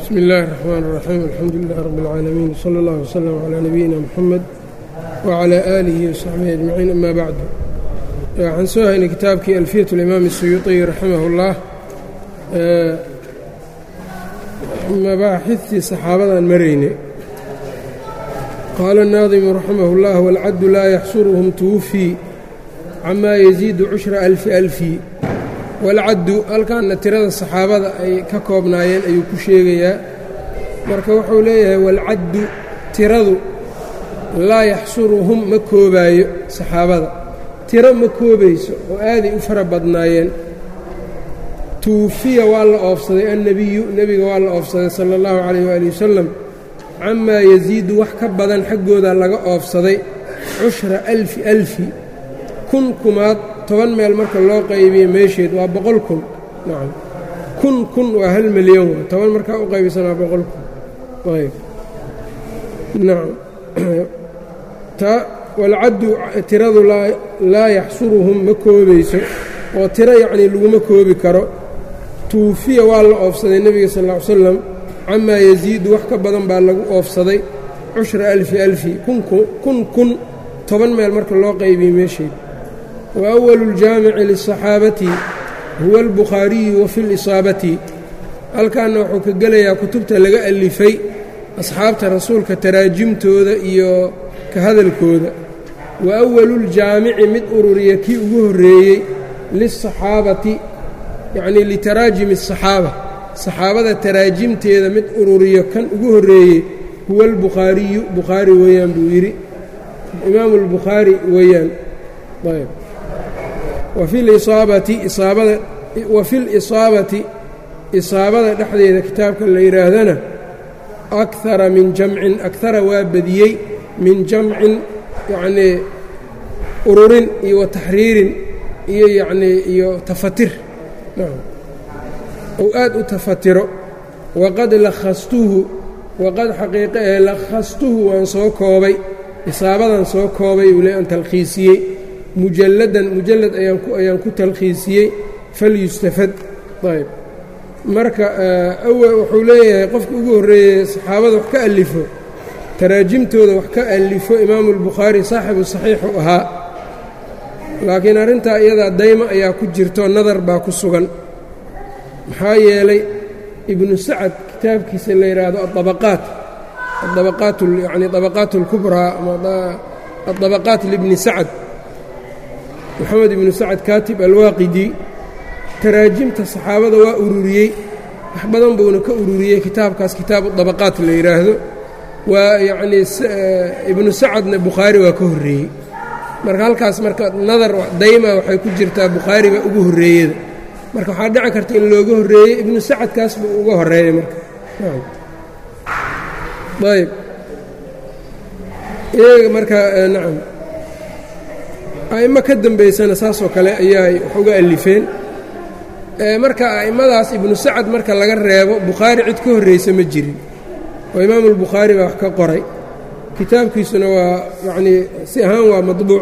bsmi اllahi الرحmn الرaxيim alxamdu lilah rab اlcaalamiin wslى اllah wslm عlى nabiyina mxamed wعlى aalihi وsaxbihi ajmaciin ama bacdu waxaan soo haynay kitaabkii alfiyat اlimaam الsuyuuطiy raximah اllah mabaaxidtii saxaabadan maraynay qaala الnaadimu raximah اllah wاlcaddu laa yaxsuruhum twufii cama yaziidu cushra alfi alfi walcaddu halkaanna tirada saxaabada ay ka koobnaayeen ayuu ku sheegayaa marka wuxuu leeyahay walcaddu tiradu laa yaxsuruhum ma koobaayo saxaabada tiro ma koobayso oo aaday u fara badnaayeen tuufiya waa la oofsaday annebiyu nebiga waa la oofsaday sala allahu calayh waali wasalam camaa yasiidu wax ka badan xaggooda laga oofsaday cushra alfi alfi kun kumaad toban meel marka loo qaybiye meesheed waa boqol kun nacam kun kun waa hal milyan waa toban markaa u qaybisan waa boqol kun ayb nacam ta walcaddu tiradu laa yaxsuruhum ma koobayso oo tiro yacnii laguma koobi karo tuufiya waa la oofsaday nebiga sal ll ly slam camaa yasiidu wax ka badan baa lagu oofsaday cushra alfi alfi kun kun toban meel marka loo qaybiye meesheed وأول الجاamiع للصaxaabati huwa الbukhaariyu wafi اlisaabati halkaana wuxuu ka gelayaa kutubta laga alifay asxaabta rasuulka taraajimtooda iyo ka hadalkooda wa أwaluuljaamici mid ururiya kii ugu horeeyey liلصaxaabati yacnii litaraajimi الصaxaaba saxaabada taraajimteeda mid ururiyo kan ugu horeeyey huwa اlbukhaariyu bukhaari weeyaan buu yidhi imaamu اlbukhaari weeyaan ayb wafi lisaabati isaabada dhexdeeda kitaabka la yidhaahdana akara min jamcin akara waa badiyey min jamcin yacnii ururin iyo wa taxriirin iyo yacnii iyo tafatir ou aad u tafatiro waqad lakhastuhu waqad xaqiiqe ee lakhastuhu waan soo koobay isaabadan soo koobay uu le aan talkhiisiyey mujalladan mujallad ayaan ku talkhiisiyey falyustafad ayb marka wuxuu leeyahay qofka ugu horreeyey saxaabada wax ka alifo taraajimtooda wax ka alifo imaamu albukhaari saaxibu saxiixu ahaa laakiin arrintaa iyadaa dayma ayaa ku jirto nadar baa ku sugan maxaa yeelay ibnu sacad kitaabkiisa la yidhaahdo aabaqaat aabaqaat yani abaqaat اlkubraa aabaqaat libni sacad moxamed ibnu sacad kaatib alwaaqidi taraajimta saxaabada waa ururiyey wax badan buuna ka ururiyey kitaabkaas kitaabu dabaqaat la yidhaahdo waa yacnii ibnu sacadna bukhaari waa ka horreeyey marka halkaas marka nadar dayma waxay ku jirtaa bukhaari baa ugu horreeyada marka waxaa dhici karta in looga horreeyey ibnu sacadkaas buu uga horreeyay marka ayb iyaga marka nacam a'immo ka dambaysana saasoo kale ayaay wax uga alifeen marka a'immadaas ibnu sacad marka laga reebo bukhaari cid ka horraysa ma jirin oo imaamu albukhaari baa wax ka qoray kitaabkiisuna waa yacnii si ahaan waa maطbuuc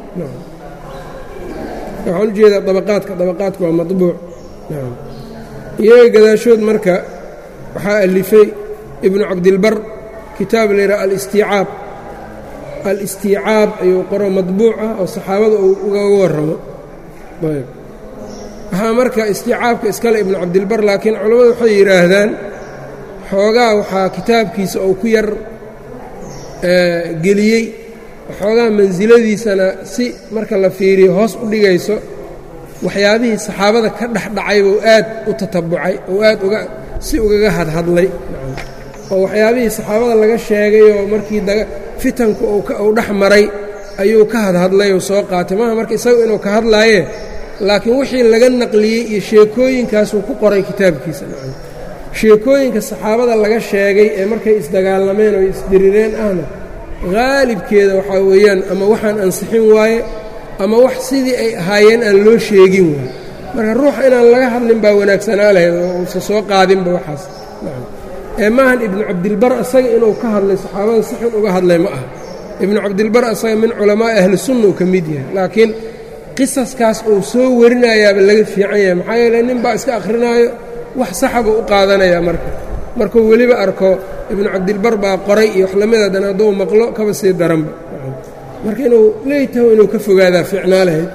waxaan u jeedaa dabaqaadka dabaqaadka waa maطbuuc iyaga gadaashood marka waxaa alifay ibnu cabdilbar kitaab la yidhaha alistiicaab alistiicaab ayuu qoro madbuuc ah oo saxaabada uu ugaga warramo ayb waxaa marka istiicaabka iskale ibnu cabdilbar laakiin culammadu waxay yidhaahdaan xoogaa waxaa kitaabkiisa uu ku yar geliyey xoogaa mansiladiisana si marka la fiiriyo hoos u dhigayso waxyaabihii saxaabada ka dhexdhacay buu aad u tatabucay oo aad uga si ugaga hadhadlay oo waxyaabihii saxaabada laga sheegay oo markii fitanku uu dhex maray ayuu ka hadhadlay oo soo qaatay maaha marka isagu inuu ka hadlaaye laakiin wixii laga naqliyey iyo sheekooyinkaasuu ku qoray kitaabkiisa sheekooyinka saxaabada laga sheegay ee markay isdagaalameen oo isdirireen ahna haalibkeeda waxaa weeyaan ama waxaan ansixin waaye ama wax sidii ay ahaayeen aan loo sheegin waaye marka ruuxa inaan laga hadlin baa wanaagsanaa lahayd oo uusa soo qaadinba waxaas ee maahan ibnu cabdilbar asaga inuu ka hadlay saxaabada si xun uga hadlay ma aha ibnu cabdilbar asaga min culamaa'i ahli sunna uu ka mid yahay laakiin qisaskaas uu soo warinayaaba laga fiican yahay maxaa yeele nin baa iska akhrinaayo wax saxaba u qaadanaya marka markuu weliba arko ibnu cabdilbar baa qoray iyo wax lamid haddana hadduu maqlo kaba sii daranba marka inuu leeytaho inuu ka fogaadaa fiicnaa lahayd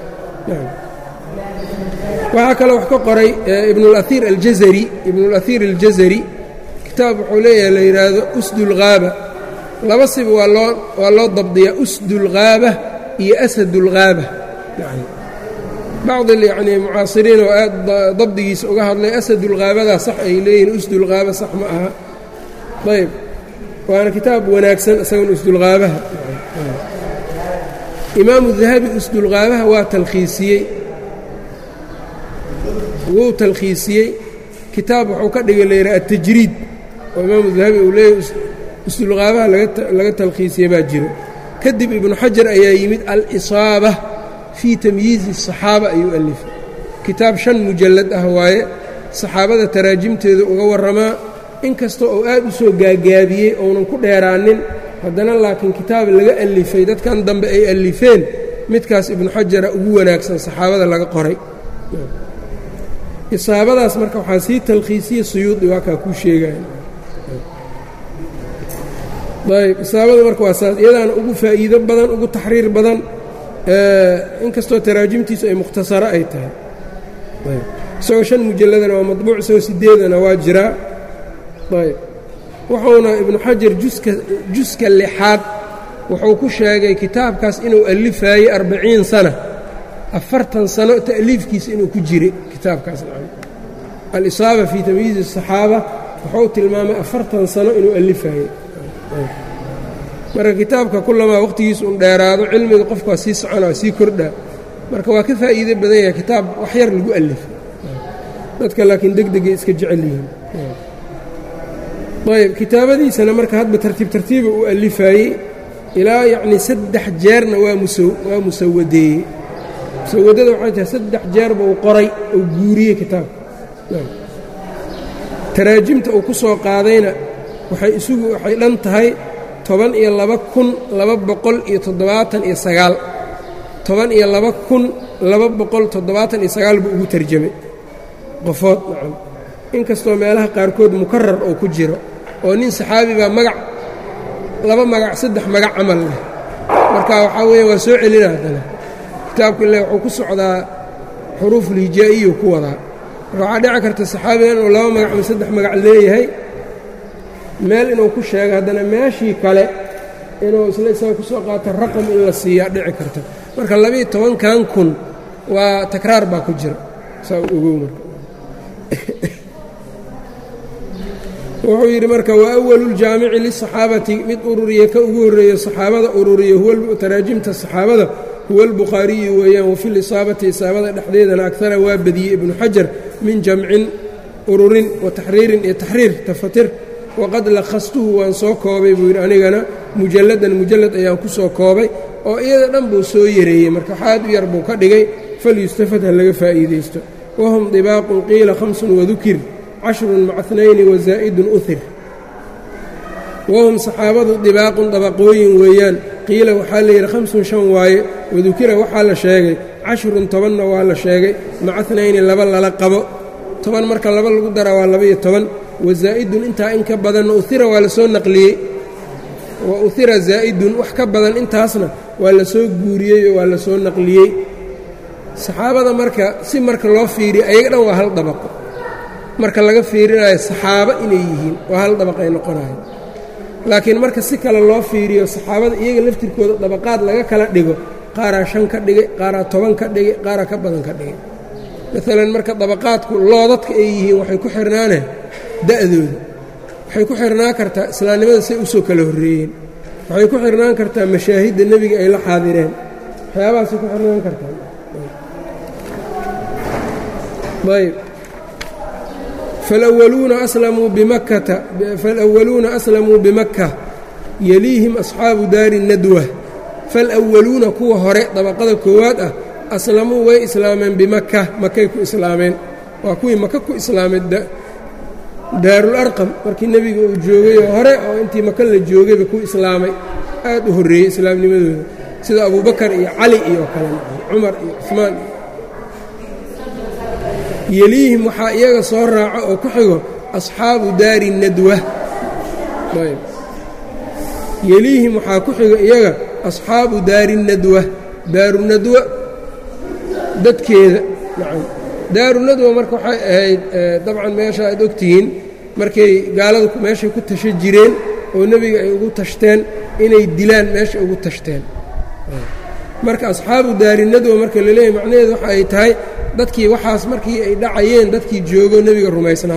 waxaa kaloo wax ka qoray ibnulaiir aljazari ibnulaiir aljazari kitaab wuxuu leeyahay la yidhaahdo usdulghaaba laba siba waa loo waa loo dabdiyaa usdulghaaba iyo asadulghaaba bacdi yacnii mucaasiriin oo aad dabdigiisa uga hadlay asadulghaabadaa sax ay leeyihiin usdulghaaba sax ma aha ayb waana kitaab wanaagsan isagan usdulghaabaha imaamu dahabi usdulghaabaha waa talkhiisiyey wuu talkhiisiyey kitaab wuxuu ka dhigay la yidhaha atajriid oo imaamu dahabi uu leeyahy usdulghaabaha laga talkhiisiyey baa jiro kadib ibnu xajar ayaa yimid alisaaba fii tamyiizi الصaxaaba ayuu alifay kitaab shan mujallad ah waaye saxaabada taraajimteeda uga warramaa in kasta oo aad u soo gaagaabiyey ounan ku dheeraanin haddana laakiin kitaab laga alifay dadkan dambe ay alifeen midkaas ibnu xajara ugu wanaagsan saxaabada laga qoray isaabadaas marka waxaa sii talkhiisiye suyuudi waa kaa kuu sheegaya ayb isaabada marka waa saas iyadaana ugu faa'iido badan ugu taxriir badan inkastoo taraajimtiisu ay mukhtasaro ay tahay isagoo shan mujalladana waa maطbuuc isagoo sideedana waa jiraa ayb wuxuuna ibnu xajar juska juska lixaad wuxuu ku sheegay kitaabkaas inuu alifaayey arbaciin sana afartan sano ta'liifkiisa inuu ku jiray kitaabkaas alisaaba fii tamyiizi الصaxaaba wuxuu tilmaamay afartan sano inuu alifaayey marka kitaabka kulamaa waqhtigiisa un dheeraado cilmiga qofka waa sii socona waa sii kordhaa marka waa ka faa'iido badan yahay kitaab wax yar lagu alifay dadka laakiin deg degay iska jecel yihiin ayb kitaabadiisana marka hadba tartiib tartiiba uu alifaayey ilaa yacnii saddex jeerna waa musa waa musawadeeyey musawadada waxay tahay saddex jeerba uu qoray uu guuriyey kitaabka taraajimta uu ku soo qaadayna waxay isugu waxay dhan tahay toban iyo laba kun laba boqol iyo toddobaatan iyo sagaal toban iyo laba kun laba boqol toddobaatan iyo sagaal buu ugu tarjamay qofood nacam inkastoo meelaha qaarkood mukarar oo ku jiro oo nin saxaabi baa magac laba magac saddex magac camal leh marka waxaa weeya waa soo celina haddana kitaabku ile wuxuu ku socdaa xuruufulhijaa'iyu ku wadaa marka waxaa dhici karta saxaabiga inuu laba magac ama saddex magac leeyahay meel inuu ku sheego haddana meeshii kale inuu isla isaga ku soo qaato raqam in la siiyaa dhici karta marka labiiyo tobankan kun waa takraar baa ku jira saa ogow marka wuxuu yidhi marka wa awaluuljaamici lisaxaabati mid ururiya ka ugu horreeya saxaabada ururiya taraajimta saxaabada huwa albukhaariyu weeyaan wafi lisaabati isaabada dhexdeedana agara waa badiyey ibnu xajar min jamcin ururin wa taxriirin iyo taxriir tafatir waqad lakhastuhu waan soo koobay buu yidhi anigana mujalladan mujallad ayaan ku soo koobay oo iyada dhan buu soo yareeyey marka waxaad u yar buu ka dhigay falyustafad ha laga faa'iidaysto wahum dibaaqun qiila hamsun wadukir cashrun maca nayni wazaa'idun uhir wahum saxaabadu dibaaqun dabaqooyin weeyaan qiila waxaa layidhi hamsun shan waaye wadukira waxaa la sheegay cashrun tobanna waa la sheegay maca nayni laba lala qabo toban marka laba lagu daraa waa labaiyo toban wazaa'idun intaa in ka badanna uhira waa la soo naqliyey wa uhira zaa'idun wax ka badan intaasna waa la soo guuriyey oo waa la soo naqliyey saxaabada marka si marka loo fiiriyo ayaga dhan waa hal dabaqo marka laga fiirinayo saxaabo inay yihiin waa hal dabaqay noqonayo laakiin marka si kale loo fiiriyo saxaabada iyaga laftirkooda dabaqaad laga kala dhigo qaaraa shan ka dhigay qaaraa toban ka dhigay qaaraa ka badan ka dhigay maalan marka dabaqaadku loodadka ay yihiin waxay ku xirnaaneen da'dooda waxay ku xirnaan kartaa islaamnimada say u soo kala horreeyeen waxay ku xirnaan kartaa mashaahidda nebiga ay la xaadireen waxyaabahaasay ku xirnaan kartaa ayb falwaluuna aslamuu bimakkata falwaluuna aslamuu bimakka yeliihim asxaabu daari nadwa falwaluuna kuwa hore dabaqada koowaad ah aslamuu way islaameen bimakka makay ku islaameen waa kuwii maka ku islaameen daarul arqam markii nebiga uu joogayoo hore oo intii maka la joogayba ku islaamay aad u horreeyey islaamnimadooda sida abubakar iyo cali iyo kale cumar iyo cusmaan iyo yeliihim waxaa iyaga soo raaco oo ku xigo asxaabu daari nadwa ayb yeliihim waxaa ku xiga iyaga asxaabu daari nadwa daaru nadwa dadkeeda nacam daaru nadwa marka waxay ahayd dabcan meesha aad ogtihiin markay gaaladu meeshay ku tasha jireen oo nebiga ay ugu tashteen inay dilaan meesha ugu tashteen marka asxaabu daari nadwa marka la leeyahy macnaheedu waxa ay tahay dadkii waxaas markii ay dhacayeen dadkii joogo nebiga rumaysnaa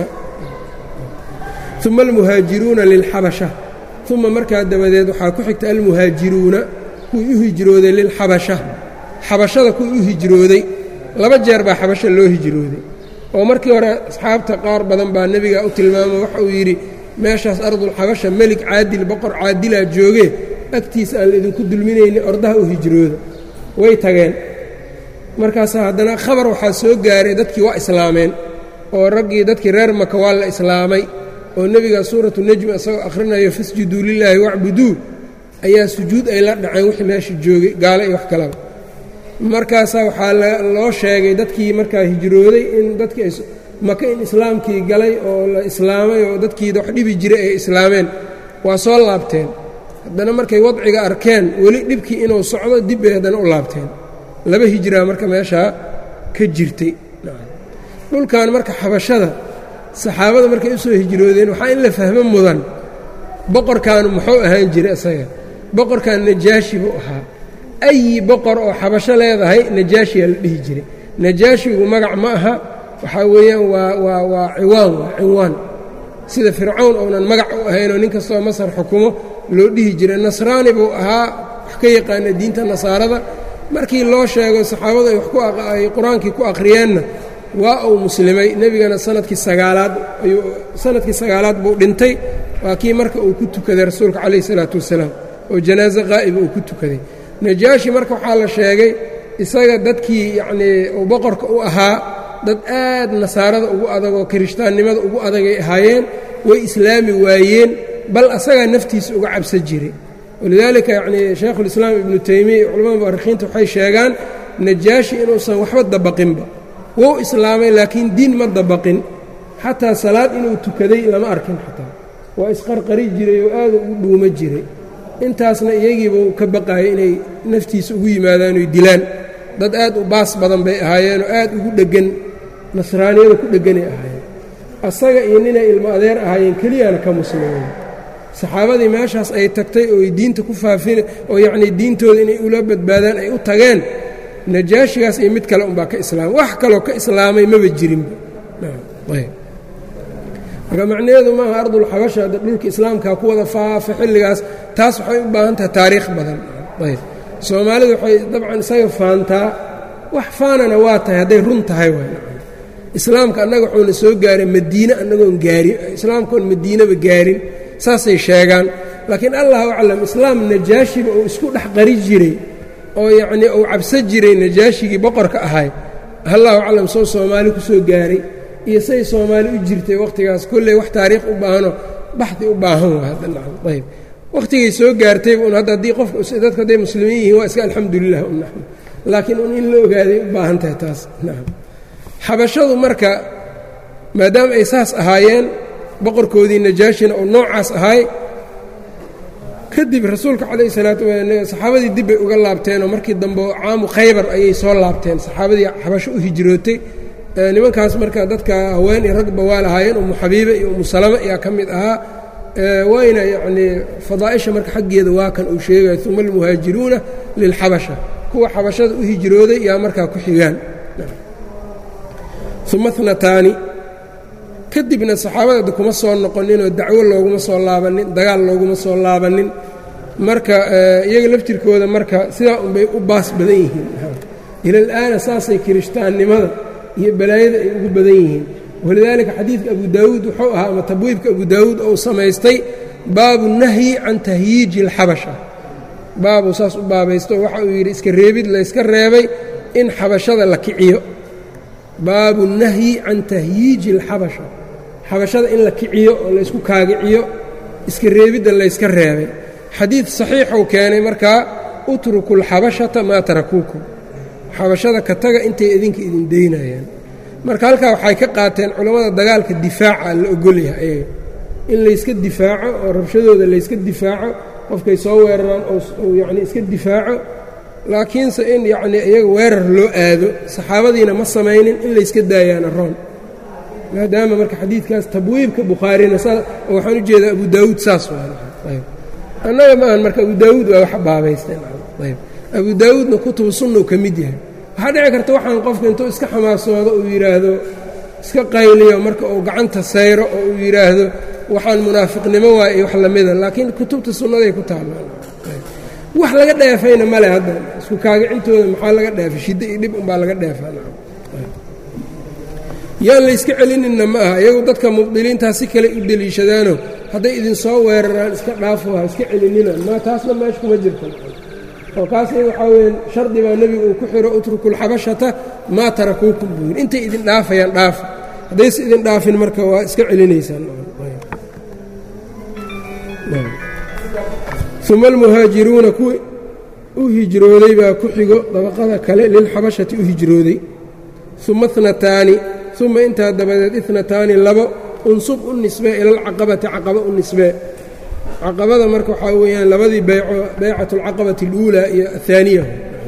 uma almuhaajiruuna lilxabasha uma markaa dabadeed waxaa ku xigta almuhaajiruuna kuwii u hijrooday lilxabasha xabashada kuwii u hijrooday laba jeer baa xabasha loo hijrooday oo markii hore asxaabta qaar badan baa nebiga u tilmaamo waxa uu yidhi meeshaas ardulxabasha melik caadil boqor caadilaa joogee agtiisa aan laidinku dulminaynin ordaha u hijrooda way tageen markaasaa haddana khabar waxaa soo gaaray dadkii waa islaameen oo raggii dadkii reer maka waa la islaamay oo nebiga suuratu nejmi isagoo akhrinayo fasjuduu lilaahi wacbuduu ayaa sujuud ay la dhaceen wixii meesha joogay gaalo iyo wax kalaba markaasaa waxaa loo sheegay dadkii markaa hijrooday in dadkii maka in islaamkii galay oo la islaamay oo dadkii wax dhibi jiray ay islaameen waa soo laabteen haddana markay wadciga arkeen weli dhibkii inuu socdo dib bay haddana u laabteen laba hijraa marka meeshaa ka jirtay dhulkan marka xabashada saxaabada markay u soo hijroodeen waxaa in la fahmo mudan boqorkaanu muxuu ahaan jiray isaga boqorkan najaashi buu ahaa ayi boqor oo xabasho leedahay najaashiyaa la dhihi jiray najaashigu magac ma aha waxaa weeyaan waa waa waa ciwaan waa cinwaan sida fircawn ounan magac u ahaynoo nin kastoo masar xukumo loo dhihi jiray nasraani buu ahaa wax ka yaqaana diinta nasaarada markii loo sheego saxaabadu ay qur-aankii ku akhriyeenna waa uu muslimay nebigana sanadkii sagaalaad ayuu sanadkii sagaalaad buu dhintay waa kii marka uu ku tukaday rasuulka calayhi salaatu wasalaam oo janaaso qaa'iba uu ku tukaday najaashi marka waxaa la sheegay isaga dadkii yacnii uu boqorka u ahaa dad aad nasaarada ugu adag oo kirishtaannimada ugu adagay ahaayeen way islaami waayeen bal asagaa naftiisa uga cabsan jiray walidaalika yacnii shaykhulislaam ibnu teymiya iyo culamada mu'arikhiinta waxay sheegaan najaashi inuusan waxba dabaqinba wou islaamay laakiin diin ma dabaqin xataa salaad inuu tukaday lama arkin xataa waa isqarqari jiray oo aada ugu dhuuma jiray intaasna iyagiibuu ka baqaayay inay naftiisa ugu yimaadaan oy dilaan dad aad u baas badan bay ahaayeenoo aad ugu dheggan nasraaniyada ku dhegganay ahaayeen asaga iyo ninay ilmo adeer ahaayeen keliyana ka muslimeen saxaabadii meeshaas ay tagtay oo ay diinta ku faafin oo yacnii diintooda inay ula badbaadaan ay u tageen najaashigaas iyo mid kale unbaa ka islaamay wax kaloo ka islaamay maba jirinba marka macnaheedu maaha ardulxabasha hadda dhulka islaamkaa ku wada faafa xilligaas taas waxay u baahan tahay taariikh badan ayb soomaalidu waxay dabcan isaga faantaa wax faanana waa tahay hadday run tahay waay islaamka annaga wuxuuna soo gaaray madiine annagoon gaarin islaamkaoon madiinaba gaarin saasay sheegaan laakiin allahu aclam islaam najaashiba uu isku dhex qari jiray oo yacnii uu cabsan jiray najaashigii boqorka ahay allahu aclam soo soomaali ku soo gaaray iyo say soomaali u jirtay wakhtigaas kolley wax taariikh u baahano baxdi u baahan waa hadda nacam ayb wakhtigay soo gaartayba un hadda haddii qofka dadku hadday muslimiin yihiin waa iska alxamdulilah un naxnu laakiin un in la ogaaday u baahan tahay taas nacam xabashadu marka maadaama ay saas ahaayeen boqorkoodii najaashina oo noocaas ahay kadib rasuulka calayhi salaatu saxaabadii dib bay uga laabteenoo markii dambe caamu khaybar ayay soo laabteen saxaabadii xabasho u hijrootay nimankaas marka dadka haween iyo ragba waa lahaayeen umu xabiibe iyo umu salama ayaa ka mid ahaa wayna yacnii fadaa'isha marka xaggeeda waa kan uu sheegayo uma almuhaajiruuna lilxabasha kuwa xabashada u hijrooday yaa markaa ku xigaan uma nataani kadibna saxaabada kuma soo noqoninoo dacwo looguma soo laabanin dagaal looguma soo laabanin marka iyaga laftirkooda marka sidaa unbay u baas badan yihiin ilal-aana saasay kirishtaannimada iyo balaayada ay ugu badan yihiin walidaalika xadiidka abu daawuud wuxuu ahaa ama tabwiibka abu daawuud ou samaystay baabu nahyi can tahyiiji alxabasha baabuu saas u baabaysto waxa uu yidhi iska reebid layska reebay in xabashada la kiciyo baabu nahyi can tahyiiji alxabasha xabashada in la kiciyo oo laysku kaagiciyo iska reebidda layska reebay xadiid saxiixuu keenay markaa utruku alxabashata maa tarakuukum xabashada ka taga intay idinka idin daynayaan marka halkaa waxay ka qaateen culammada dagaalka difaaca la ogolyahay ayaga in layska difaaco oo rabshadooda layska difaaco qofkay soo weeraraan oo yacni iska difaaco laakiinse in yacnii iyaga weerar loo aado saxaabadiina ma samaynin in layska daayaana roon maadaama marka xadiidkaas tabwiibka bukhaarina saa waxaan u jeedaa abu daawuud saas waayb annaga ma ahan marka abu daawuud waa wax baabaysteen ayb abu daawuudna kutubu sunna uu ka mid yahay waxaa dhici karta waxaan qofka intuu iska xamaasoodo uu yidhaahdo iska qayliyo marka uu gacanta sayro oo uu yidhaahdo waxaan munaafiqnimo waay iyo wax lamida laakiin kutubta sunnaday ku taallaan wax laga dheefayna male hadda isku kaagicintooda maxaa laga dheefay shiddo iyo dhib unbaa laga dheefaa yaan layska celininna ma aha iyagu dadka mubdiliintaa si kale u deliishadaano hadday idinsoo weeraraan iska dhaafo ha iska celinina ma taasna meesha kuma jirta oo kaasna waxaa weya shardi baa nebigu uu ku xiro utrukulxabashata maa tarakuukum buu yidhi intay idin dhaafayaan dhaafa haddayse idin dhaafin marka waa iska celinaysaan uma almuhaajiruuna kuwii u hijrooday baa ku xigo dabaqada kale lilxabashati u hijrooday uma nataani uma intaa dabadeed inataani labo unsub u nisbee ilalcaqabati caqaba u nisbee caqabada marka waxaa weeyaan labadii beyco beycat alcaqabati اluulaa iyo ahaaniya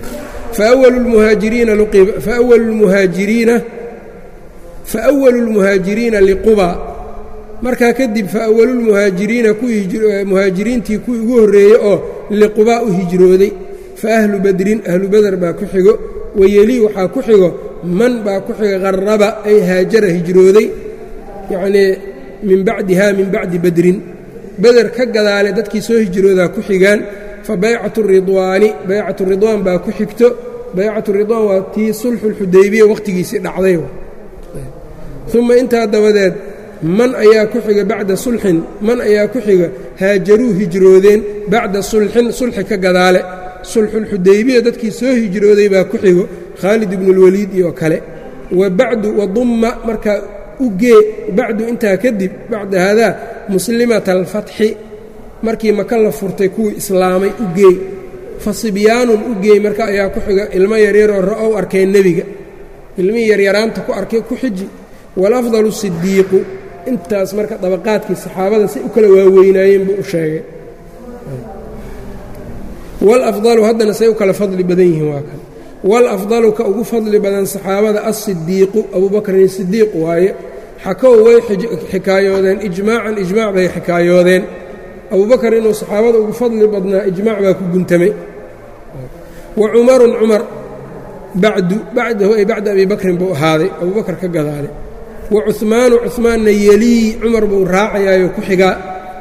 faأwalu اlmuhaajiriina liquba markaa kadib faأwalu lmuhaajiriina muhaajiriintii kuwii ugu horreeyey oo liqubaa u hijrooday faahlu badrin ahlu beder baa ku xigo wayelii waxaa ku xigo man baa ku xiga qaraba ay haajara hijrooday yacnii min bacdiha min bacdi badrin beder ka gadaale dadkii soo hijroodaa ku xigaan fa baycatu ridwaani baycatu ridwaan baa ku xigto baycatu ridwaan waa tii sulxuulxudaybiya wakhtigiisii dhacday uma intaa dabadeed man ayaa ku xiga bacda sulxin man ayaa ku xiga haajaruu hijroodeen bacda sulxin sulxi ka gadaale sulxulxudaybiya dadkii soo hijrooday baa ku xigo khaalid ibnuulwaliid iyo kale wa bacdu wadumma markaa u gee bacdu intaa kadib bacda haadaa muslimata alfatxi markii maka la furtay kuwii islaamay u geey fa sibyaanun u geey marka ayaa ku xiga ilmo yaryaroo ra'ow arkeen nebiga ilmihii yaryaraanta ku arkay ku xiji walafdalu sidiiqu intaas marka dabaqaadkii saxaabada si u kala waaweynaayeen buu u sheegay walafdalu haddana say u kala fadli badan yihiin waa kan walafdalu ka ugu fadli badan saxaabada alsidiiqu abubakrin sidiiq waaye xakow way xikaayoodeen ijmaacan ijmaac bay xikaayoodeen abubakar inuu saxaabada ugu fadli badnaa ijmaac baa ku guntamay wa cumarun cumar bacdu bacdahu ay bacda abi bakrin buu ahaaday abubakar ka gadaalay wa cuhmaanu cuhmaanna yelii cumar buu raacayaayo ku xigaa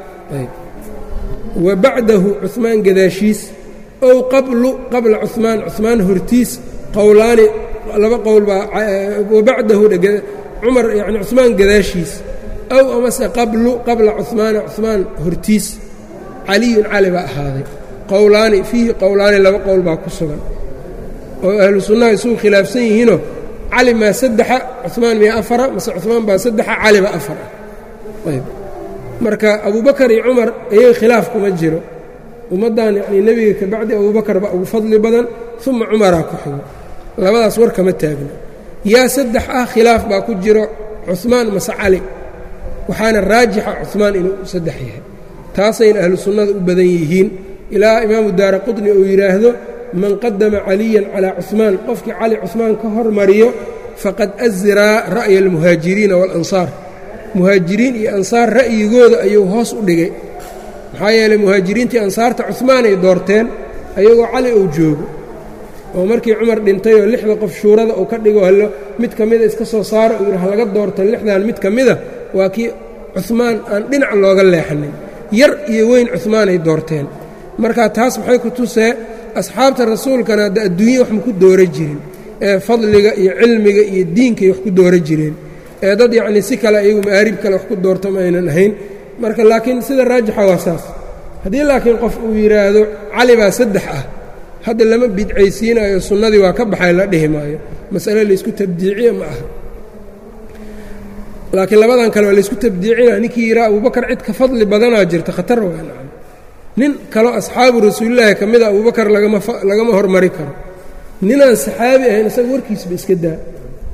wa bacdahu cuhmaan gadaashiis ow qablu qabla cuhmaan cuhmaan hortiis qowlaani laba qowl baa wa bacdahu cumar yacni cuhmaan gadaashiis ow amase qablu qabla cuhmaana cuhmaan hortiis caliyun cali baa ahaaday qowlaani fiihi qowlaani laba qowl baa ku sugan oo ahlu sunnaha isugu khilaafsan yihiinoo cali maa saddexa cuhmaan miya afara mase cuhmaan baa saddexa caliba afar ah ayb marka abubakar iyo cumar iyaga khilaaf kuma jiro ummaddan yacnii nebiga ka bacdi abubakar baa ugu fadli badan uma cumaraa ku xigo labadaas war kama taagna yaa saddex ah khilaaf baa ku jiro cuhmaan mase cali waxaana raajixa cuhmaan inuu saddex yahay taasayna ahlu sunnada u badan yihiin ilaa imaamu daara qudni uu yidhaahdo man qadama caliyan calaa cuhmaan qofkii cali cuhmaan ka hormariyo faqad asiraa ra'ya almuhaajiriina waalansaar muhaajiriin iyo ansaar ra'yigooda ayuu hoos u dhigay maxaa yeelay muhaajiriintii ansaarta cuhmaanay doorteen ayagoo cali uu joogo oo markii cumar dhintay oo lixda qof shuurada uu ka dhigo hallo mid ka mida iska soo saaro uu yidhi halaga doorta lixdan mid ka mida waa kii cuhmaan aan dhinac looga leexanin yar iyo weyn cuhmaanay doorteen marka taas maxay ku tusee asxaabta rasuulkana hadda adduunya wax ma ku doora jirin ee fadliga iyo cilmiga iyo diinkay wax ku doora jireen ee dad yacnii si kale iyagu ma'aarib kale wax ku doorta ma aynan ahayn marka laakiin sida raajixa waa saas haddii laakiin qof uu yidhaahdo cali baa saddex ah hadda lama bidcaysiinayo sunnadii waa ka baxay la dhihi maayo masale laysku tabdiiciye ma aha laakiin labadan kale waa laysku tabdiicina ninkii yidhaha abubakar cid ka fadli badanaa jirta khatar waa nacam nin kaloo asxaabu rasuulilaahi ka mida abubakar lagama hormari karo ninaan saxaabi ahayn isaga warkiisba iska daa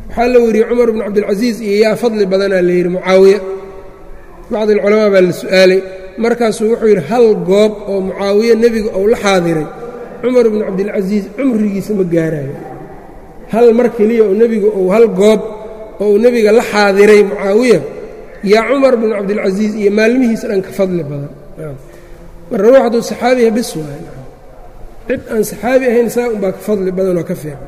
waxaa la weriyey cumar bn cabdilcasiis iyo yaa fadli badanaa la yidhi mucaawiya bacdi alculamaa baa la su'aalay markaasuu wuxuu yidhi hal goob oo mucaawiye nebiga ou la xaadiray cumar bnu cabdilcasiis cumrigiisa ma gaarayo hal mar keliya oo nebigu ou hal goob oo uu nebiga la xaadiray mucaawiya yaa cumar bnu cabdilcasiis iyo maalmihiisa dhan ka fadli badan marka ruux hadduu saxaabiya bis waay cid aan saxaabi ahayn saa unbaa ka fadli badan oo ka fiican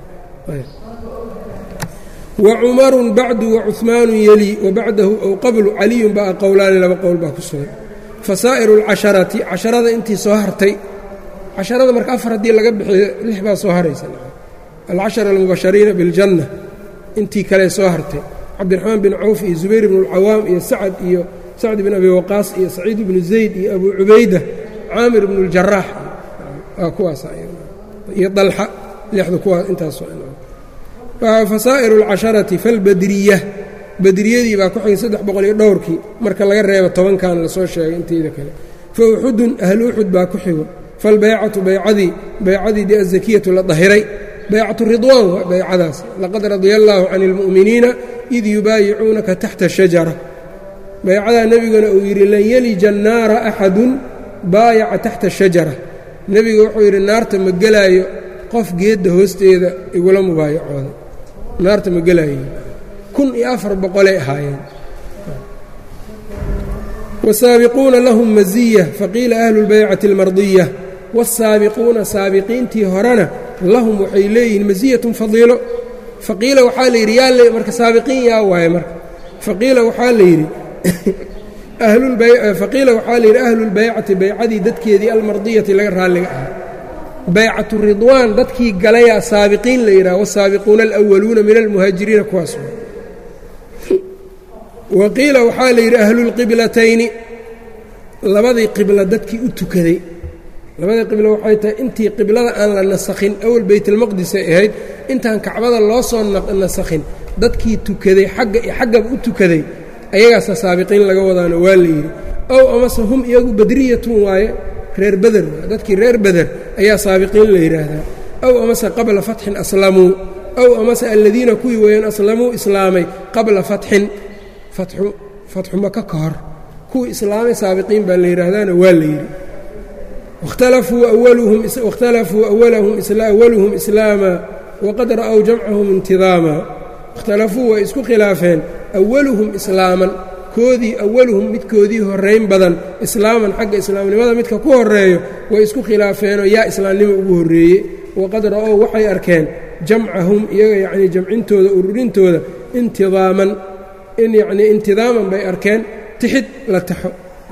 wa cumarun bacdu wa cuhmaanu yelii wa bacdahu ow qablu caliyun baa qowlaani laba qowl baa ku sugan fasaa'iru alcasharati casharada intii soo hartay casharada marka afar haddii laga bixiyo lix baa soo haraysa alcashara almubashariina biljanna intii kale soo hartay cabdiraxmaan bin cawf iyo zubayr bnu اlcawaam iyo sacad iyo sacd bin abi waqaas iyo saciid bnu zayd iyo abu cubayda caamir bnu اljaraax waa kuwaas iyo dalxa lixda kuwaas intaasoo fasaa'iru اlcasharati falbadriya badriyadii baa ku xigay saddex boqol iyo dhowrkii marka laga reebo tobankan lasoo sheegay inteyda kale fa uxudun ahlu uxud baa ku xigo falbaycatu baycadii baycadii dee azakiyatu la dahiray baycatu ridwaan waa baycadaas laqad radia allaahu can اlmu'miniina id yubaayicuunaka taxta shajara baycadaa nebiguna uu yidhi lan yelija annaara axadun baayaca taxta shajara nebiga wuxuu yidhi naarta ma gelaayo qof geedda hoosteeda igula mubaayacooda naarta ma gelaayo kun iyo afar boqolay ahaayeen wasaabiquuna lahum maziya faqiila ahlu اlbaycati اlmardiya waasaabiquuna saabiqiintii horena lahum waxay leeyihiin masiyatun fadiilo faqiila waxaa la yidhi yaa marka saabiqiin yaa waaye marka faqiila waxaa la yidhi faqiila waxaa la yidhi ahlulbaycati baycadii dadkeedii almardiyati laga raalliga ahaa baycatu ridwaan dadkii galayaa saabiqiin la yidhaha wasaabiquuna alwaluuna min almuhaajiriina kuwaas wa qiila waxaa la yidhi ahlulqiblatayni labadii qibla dadkii u tukaday labadii qiblo waxay tahay intii qiblada aan la nasakhin awal baytalmaqdisay ahayd intaan kacbada loo soo nasakhin dadkii tukaday xagga iyo xaggaba u tukaday ayagaasa saabiqiin laga wadaano waa la yidhi ow amase hum iyagu badriyatun waaye reer beder dadkii reer beder ayaa saabiqiin la yidhaahdaa ow amase qabla fatxin aslamuu ow amase aladiina kuwii weeyaan aslamuu islaamay qabla fatxin fatxu maka ka hor kuwii islaamay saabiqiin baa la yidhaahdaana waa la yidhi waاkhtalafuu awaluhum islaama waqad ra'w jamcahum intidaama ikhtalafuu way isku khilaafeen awaluhum islaaman koodii awaluhum midkoodii horrayn badan islaaman xagga islaamnimada midka ku horreeyo way isku khilaafeenoo yaa islaamnimo ugu horreeye waqad ra'ow waxay arkeen jamcahum iyaga yacnii jamcintooda ururintooda intidaaman in yacnii intidaaman bay arkeen tixid la taxo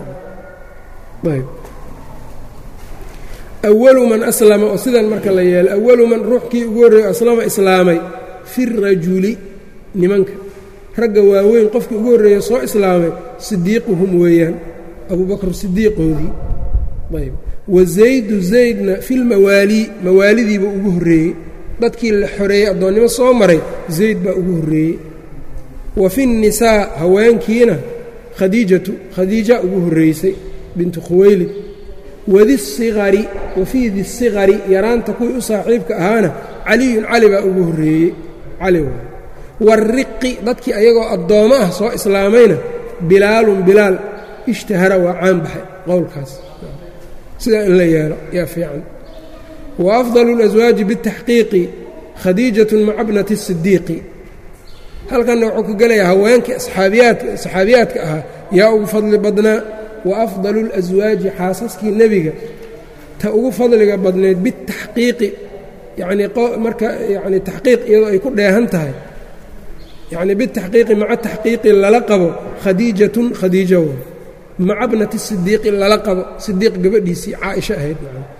awalu man aslama oo sidan marka la yeelo awalu man ruuxkii ugu horreeyo aslama islaamay fi rajuli nimanka ragga waaweyn qofkii ugu horreeya soo islaamay sidiiquhum weeyaan abubakr sidiiqoodii ayb wa zaydu zaydna filmawaalii mawaalidiiba ugu horreeyey dadkii la xoreeyey addoonnimo soo maray zayd baa ugu horreeyey wa fi nnisaa haweenkiina khadiijatu khadiija ugu horreysay bintu khuwaylid wadisigari wa fii disigari yaraanta kuwii u saaxiibka ahaana caliyun cali baa ugu horreeyey cali waay wariqi dadkii ayagoo addoommo ah soo islaamayna bilaalun bilaal ishtahara waa caan baxay qowlkaas sidaa in la yeelo yaa fiican wa afdalu اlaswaaji biاtaxqiiqi khadiijatun maca bnati الsidiiqi halkanna wuxuu ka gelayaa haweenkii asxaabiyaadka saxaabiyaadka ahaa yaa ugu fadli badnaa wa afdalu اlaswaaji xaasaskii nebiga ta ugu fadliga badnayd bitaxqiiqi yacnii marka yacni taxqiiq iyadoo ay ku dheehan tahay yacni bitaxqiiqi maca taxqiiqi lala qabo khadiijatun khadiijo way maca bnati sidiiqi lala qabo sidiiq gabadhiisii caaisho ahayd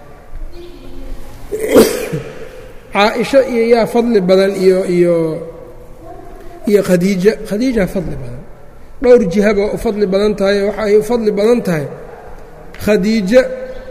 caaisho iyo yaa fadli badan iyo iyo iyo khadiija khadiijaa fadli badan dhowr jihaba u fadli badan tahay waxa ay u fadli badan tahay khadiijo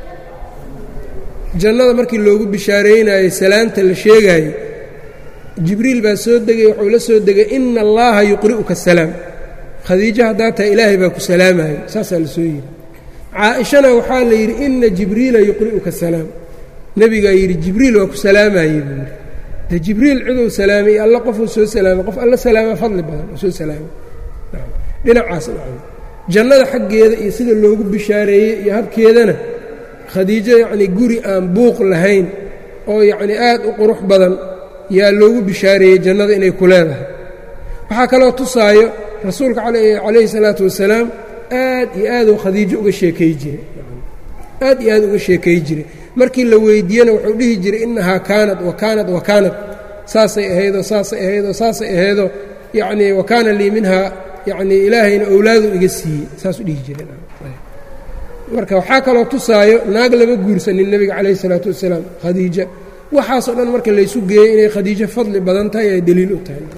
jannada markii loogu bishaareynayey salaanta la sheegaayey jibriil baa soo degay wuxuu la soo degay ina allaha yuqri'uka asalaam khadiijo haddaa tahay ilaahay baa ku salaamayo saasaa la soo yidhi caa-ishana waxaa la yidhi ina jibriila yuqri'uka asalaam nebigaa yidhi jibriil waa ku salaamayey buu yidhi de jibriil ciduu salaamay iyo alla qofuu soo salaamay qof alla salaama fadli badan oo soo salaamay dhinacaas nacam jannada xaggeeda iyo sida loogu bishaareeyey iyo habkeedana khadiijo yacnii guri aan buuq lahayn oo yacnii aad u qurux badan yaa loogu bishaareeyey jannada inay ku leedahay waxaa kaloo tusaayo rasuulka calayhi salaatu wasalaam aad iyo aaduu khadiijo uga sheekay jiray aad iyo aad uga sheekay jiray markii la weydiiyena wuxuu dhihi jiray innahaa kaanad wa kaanad wa kaanad saasay ahaydoo saasay ahaydoo saasay ahaydoo yacnii wa kaana lii minhaa yacnii ilaahayna owlaadu iga siiyey saasuu dhihi jiray marka waxaa kaloo tusaayo naag lama guursanin nebiga calayhi isalaatu wasalaam khadiija waxaasoo dhan marka laysu geeyey inay khadiijo fadli badan tahay ay daliil u tahay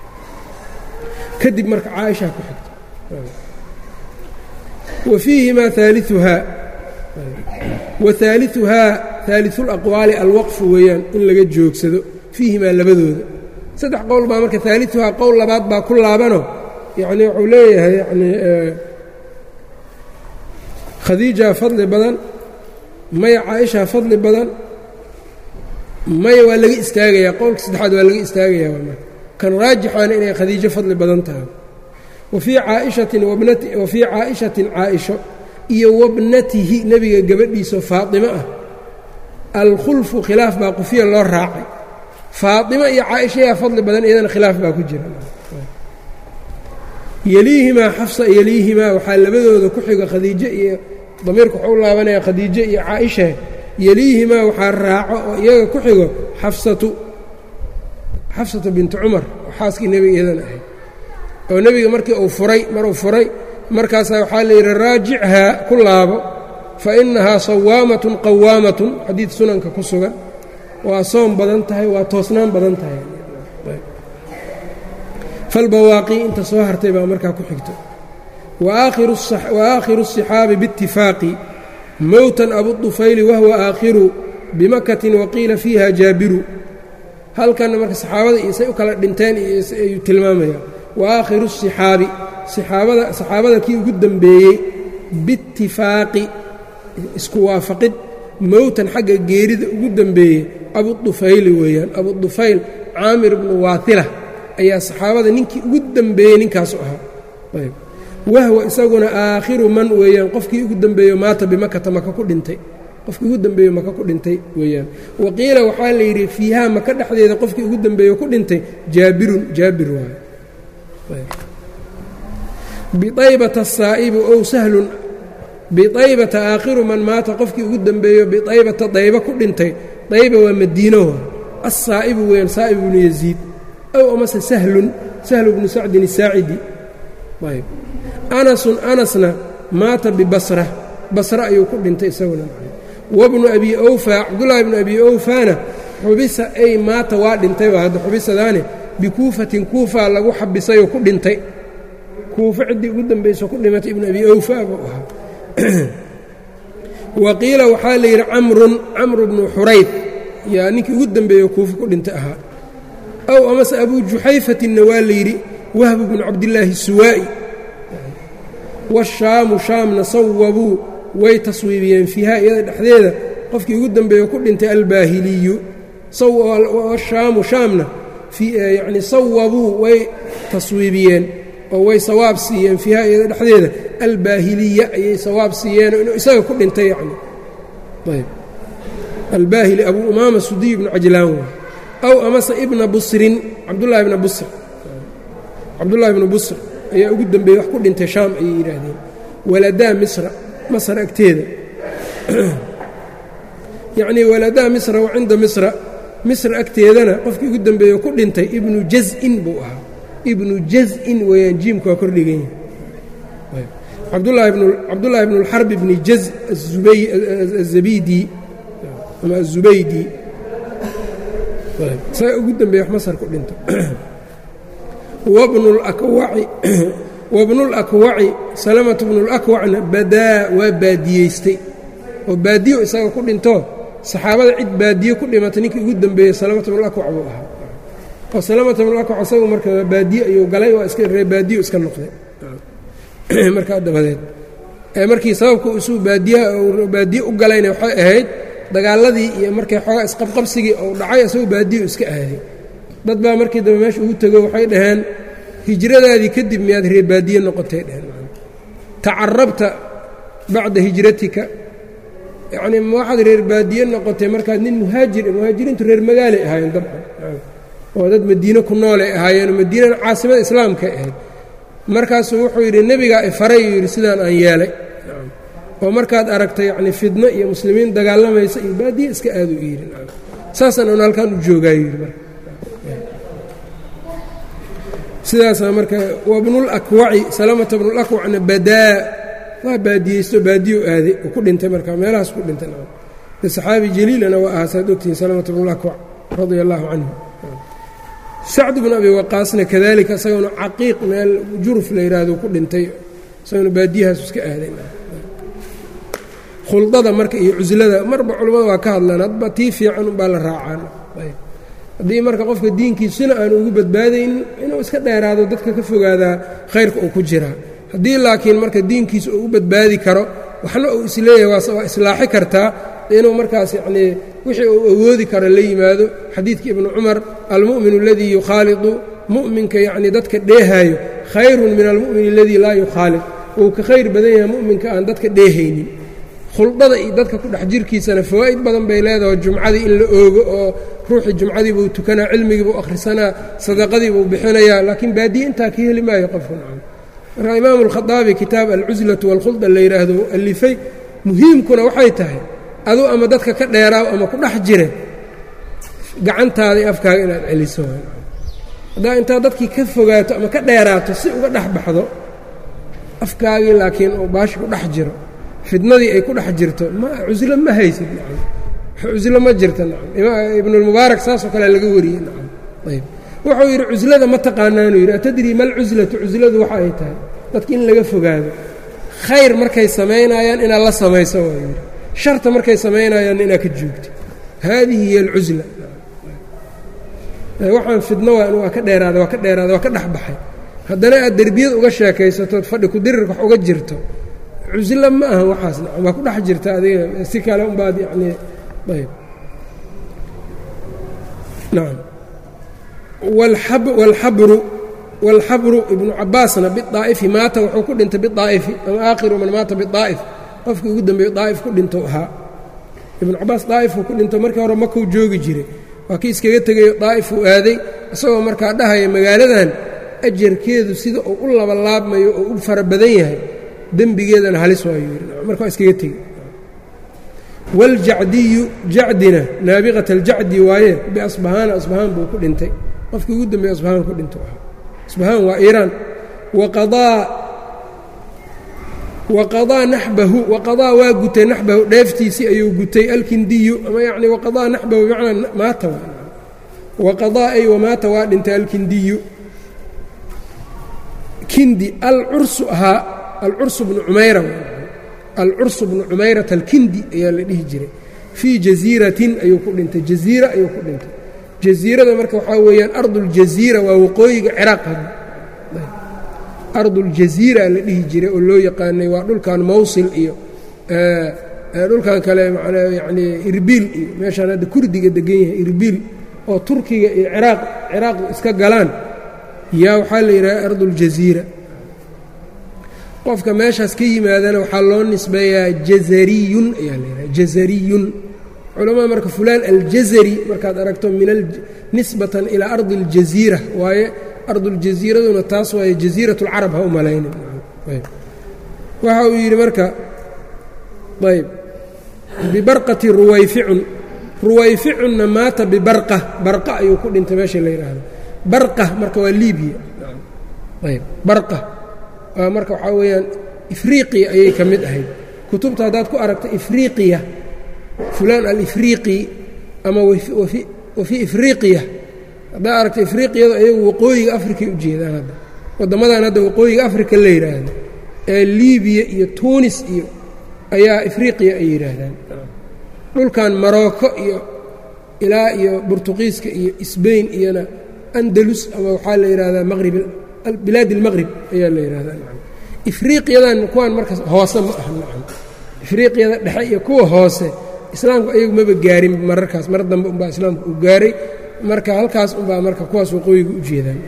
kadib marka caaishaa ku xigta wa fiihimaa aaliuhaa wa haaliuhaa haaliulaqwaali alwaqfu weeyaan in laga joogsado fiihimaa labadooda saddex qowl baa marka haaliuhaa qowl labaad baa ku laabano yacni wuxuu leeyahay yanii khadiijaa fadli badan maya caaishaa fadli badan maya waa laga istaagayaa qowlka saddexaad waa laga istaagayaa marka kan raajixaana inay khadiijo fadli badan tahay wa fii caaishatin wa fii caaishatin caaisho iyo wabnatihi nebiga gabadhiisao faatimo ah alkhulfu khilaaf baa qufiya loo raacay faaimo iyo caaisha yaa fadli badan iyadana khilaaf baa ku jira yeliihimaa xafsa yeliihimaa waxaa labadooda ku xiga khadiijo iyo damiirka wuxuu u laabanaya khadiijo iyo caaisha yeliihimaa waxaa raaco oo iyaga ku xigo xafsatu xafsatu bintu cumar oo xaaskii nebiga iyadana ahayd oo nebiga markii uu furay maruu furay markaasaa waxaa la yidhi raajichaa ku laabo fa innahaa sawaamatun qawaamatun xadiid sunanka ku sugan waa soom badan tahay waa toosnaan badan tahay falbawaaqii inta soo hartay baa markaa ku xigto wa aakhiru الصixaabi biاtifaaqi mowtan abudufayli wahwa aakhiru bimakatin waqiila fiiha jaabiru halkanna marka saxaabada iyo say u kala dhinteen ayuu tilmaamaya wa aakhiru الصixaabi saxaabada saxaabada kii ugu dembeeyey biاtifaaqi isku waafaqid mowtan xagga geerida ugu dembeeyey abudufayli weeyaan abudufayl caamir bnu waatila ayaa saxaabada ninkii ugu dembeeyey ninkaasu ahaa ayb wahwa isaguna aakhiru man weeyaan qofkii ugu dembeeyo maata bimakata maka ku dhintay qofkii ugu dembeeyo maka ku dhintay weeyaan waqiila waxaa la yidhi fiihaa maka dhexdeeda qofkii ugu dembeeyo ku dhintay jaabirun jaabir waayo biaybata asaa'ibu ow sahlun biaybata aakhiru man maata qofkii ugu dembeeyo biaybata dayba ku dhintay dayba waa madiino assaa'ibu weeyaan saa'ib ibnu yaziid ow amase sahlun sahlu bnu sacdin asaacidi ayb anasun anasna maata bibasra basra ayuu ku dhintay isaguna wabnu abi awfaa cabdullaahi bnu abi awfaana xubisa ay maata waa dhintay waa hadda xubisadaane bikuufatin kuufaa lagu xabisayoo ku dhintay kuufa ciddii ugu dambayso ku dhimatay ibnu abi awfaa buu ahaa wa qiila waxaa la yidhi camrun camru bnu xurayd yaa ninkii ugu dembeeyo kuufa ku dhintay ahaa ow amase abuu juxayfatinna waa la yidhi wahbu bnu cabdillaahi suwaa'i washaamu shaamna sawabuu way taswiibiyeen fiihaa iyada dhexdeeda qofkii ugu dembeeyo ku dhintay albaahiliyu washaamu shaamna yacni sawabuu way taswiibiyeen oo way sawaab siiyeen fiihaa iyada dhexdeeda albaahiliya ayay sawaab siiyeenoo inuu isaga ku dhintay yacni ayb albaahili abuu umaama sudiy bnu cajlaan waa aw amase ibna busrin cabdullahi bna busr cabdullaahi bnu busr ayaa ugu dembeeyey wax ku dhintay shaam ayay yidhaahdeen waladaa misra masr agteeda yacnii waladaa misra wa cinda misra misr agteedana qofkii ugu dembeeyo ku dhintay ibnu jaz'in buu ahaa ibnu jaz'in weeyaan jiimku waa kordhigan yahay cabdullaahi bnu اlxarb bni jaz azabidi ama azubaydi saa ugu dembeeye wax masar ku dhinto wabnulakwaci salamatu bnulakwacna badaa waa baadiyeystay oo baadiyo isaga ku dhinto saxaabada cid baadiye ku dhimatay ninkii ugu dembeeyey salamatu bnulakwac buu ahaa oo salamatu bnulakwac isagu marka baadiye ayuu galay waa iska ree baadiyo iska noqday markaa dabadeed markii sababka isuu baadiyaha baadiye u galayna waxay ahayd dagaaladii iyo markay xoogaa isqabqabsigii uu dhacay isagoo baadiyo iska aaday dad baa markii dambe meesha ugu tego waxay dhaheen hijradaadii kadib miyaad reer baadiye noqotay dheheen tacarabta bacda hijratika yacnii waxaad reer baadiye noqotay markaad nin muhaajir muhaajiriintu reer magaalay ahaayeen dabcan oo dad madiine ku noolay ahaayeen madiinana caasimada islaamkay ahayd markaasuu wuxuu yidhi nebigaa ifaray uu yidhi sidaan aan yeelay oo markaad aragta yacni fidno iyo muslimiin dagaalamaysa iyo baadiye iska aadu yidhi saasaan un halkaan u joogaayo yidhi marka sidaasaa marka wabnulakwaci salamata bnulakwacna badaa waa baadiyeysto baadiyo aaday oo ku dhintay marka meelahaas ku dhintay de saxaabi jaliilana waa ahaa saad ogtihiin salamata bnulakwac radia allaahu canhu sacd bnu abi waqaasna kadalika isaguna caqiiq meel juruf la yidhaahdo ku dhintay isaguna baadiyahaas iska aaday khuldada marka iyo cuslada marba culimmada waa ka hadlaan hadba tii fiican unbaa la raacaan haddii marka qofka diinkiisuna aan ugu badbaadaynin inuu iska dheeraado dadka ka fogaadaa khayrka uu ku jiraa haddii laakiin marka diinkiisa uu u badbaadi karo waxna uu isleeyahay waa islaaxi kartaa inuu markaas yacnii wixii uu awoodi karo la yimaado xadiidkii ibnu cumar almu'minu aladii yukhaalidu mu'minka yacnii dadka dheehaayo khayrun min almu'min aladii laa yukhaalid wuu ka khayr badan yahay mu'minka aan dadka dheehaynin khuldada iyo dadka ku dhex jirkiisana fawaa'id badan bay leedahay jumcadii in la oogo oo ruuxii jumcadii buu tukanaa cilmigii buu akhrisanaa sadaqadii buu bixinayaa laakiin baadiye intaa ka heli maayo qofku nacam marka imaamu alkhadaabi kitaab alcuslatu waalkhulda la yidhaahdo alifay muhiimkuna waxay tahay aduu ama dadka ka dheeraaw ama ku dhex jire gacantaada iyo afkaaga inaad celiso haddaa intaad dadkii ka fogaato ama ka dheeraato si uga dhex baxdo afkaagii laakiin uu baashi ku dhex jiro fidnadii ay ku dhex jirto ma cuslo ma haysid nacam cuslo ma jirta nacam ibnulmubaarak saasoo kale laga wariyey nacam ayb wuxuu yidhi cuslada ma taqaanaanuu yidhi atadrii mal cuslatu cusladu waxa ay tahay dadka in laga fogaado khayr markay samaynayaan inaad la samayso waa yidhi sharta markay samaynayaanna inaad ka joogto haadihi hiy alcusla waxaan fidno waa ka dheeraada waa ka dheeraada waa ka dhex baxay haddana aad derbiyad uga sheekaysatood fadhi kudirirka wax uga jirto cuslo ma aha waxaas nacam waa ku dhex jirta adiga si kale unbaad yacnii ayb nacam walxabru walxabru ibnu cabaasna biaa'ifi maata wuxuu ku dhintay biaa'ifi ama aakhiru man maata biaa'if qofkii ugu dambeeyo daa'if ku dhinto ahaa ibnu cabaas daa'ifuu ku dhinto markii hore makuu joogi jiray waa kii iskaga tegayo daa'ifuu aaday isagoo markaa dhahaya magaaladan ajarkeedu sida uu u labalaabmayo oo u fara badan yahay dembigeedana halis waayuu yidhi marka waa iskaga tegey waljacdiyu jacdina naabiqat aljacdi waaye biasbahaana asbahaan buu ku dhintay qofkii ugu dambeeye asbahaan ku dhinto ahaa asbahaan waa iiraan waqadaa waqadaa naxbahu waqadaa waa gutay naxbahu dheeftiisii ayuu gutay alkindiyu ama yacni waqadaa naxbahu bimacnaa maata waqadaa ay wamaata waa dhintay alkindiyu kindi alcursu ahaa alcursu bnu cumayra alcursu bnu cumayrata alkindi ayaa la dhihi jiray fii jaziiratin ayuu ku dhintay jaziira ayuu ku dhintay jaziirada marka waxaa weeyaan arduljaziira waa waqooyiga ciraaq arduljaziira la dhihi jiray oo loo yaqaanay waa dhulkan mawsil iyo dhulkan kale manaa yanii irbiil iyo meeshaan hadda kurdiga degan yahay irbiil oo turkiga iyo ciraaq ciraaq iska galaan yaa waxaa la yidhaha arduljaziira qofka meeshaas ka yimaadana waxaa loo nisbeeyaa jazariyun ayaa la yidhaha jazariyun culamada marka fulaan aljazari markaad aragto min nisbatan ilaa ardi اljaziira waaye arduljaziiraduna taas waaye jaziirat اlcarab ha u malaynin waxa uu yidhi marka ayb bibarqati ruwayficun ruwayficunna maata bibarqa barqa ayuu ku dhintay meesha la yidhaahdo barqa marka waa libiya ayb barqa waa marka waxaa weeyaan ifriiqiya ayay ka mid ahayd kutubta haddaad ku aragto ifriiqiya fulaan alifriiqi ama wa fii ifriiqiya haddaad aragto ifriiqiyadu ayagu waqooyiga afrikay u jeedaan hadda waddamadan hadda waqooyiga afrika la yidhaahdo ee libiya iyo tuunis iyo ayaa ifriiqiya ay yidhaahdaan dhulkan marocco iyo ilaa iyo burtuqiiska iyo sbain iyona andalus ama waxaa la yidhahdaa maqrib bilaad اlmaqrib ayaa la yidhahdaa ifriiqiyadan kuwaan markaas hoose ma aha nacam ifriiqiyada dhexe iyo kuwa hoose islaamku ayagu maba gaarin mararkaas mar dambe unbaa islaamku uu gaaray marka halkaas unbaa marka kuwaas waqooyiga u jeedaan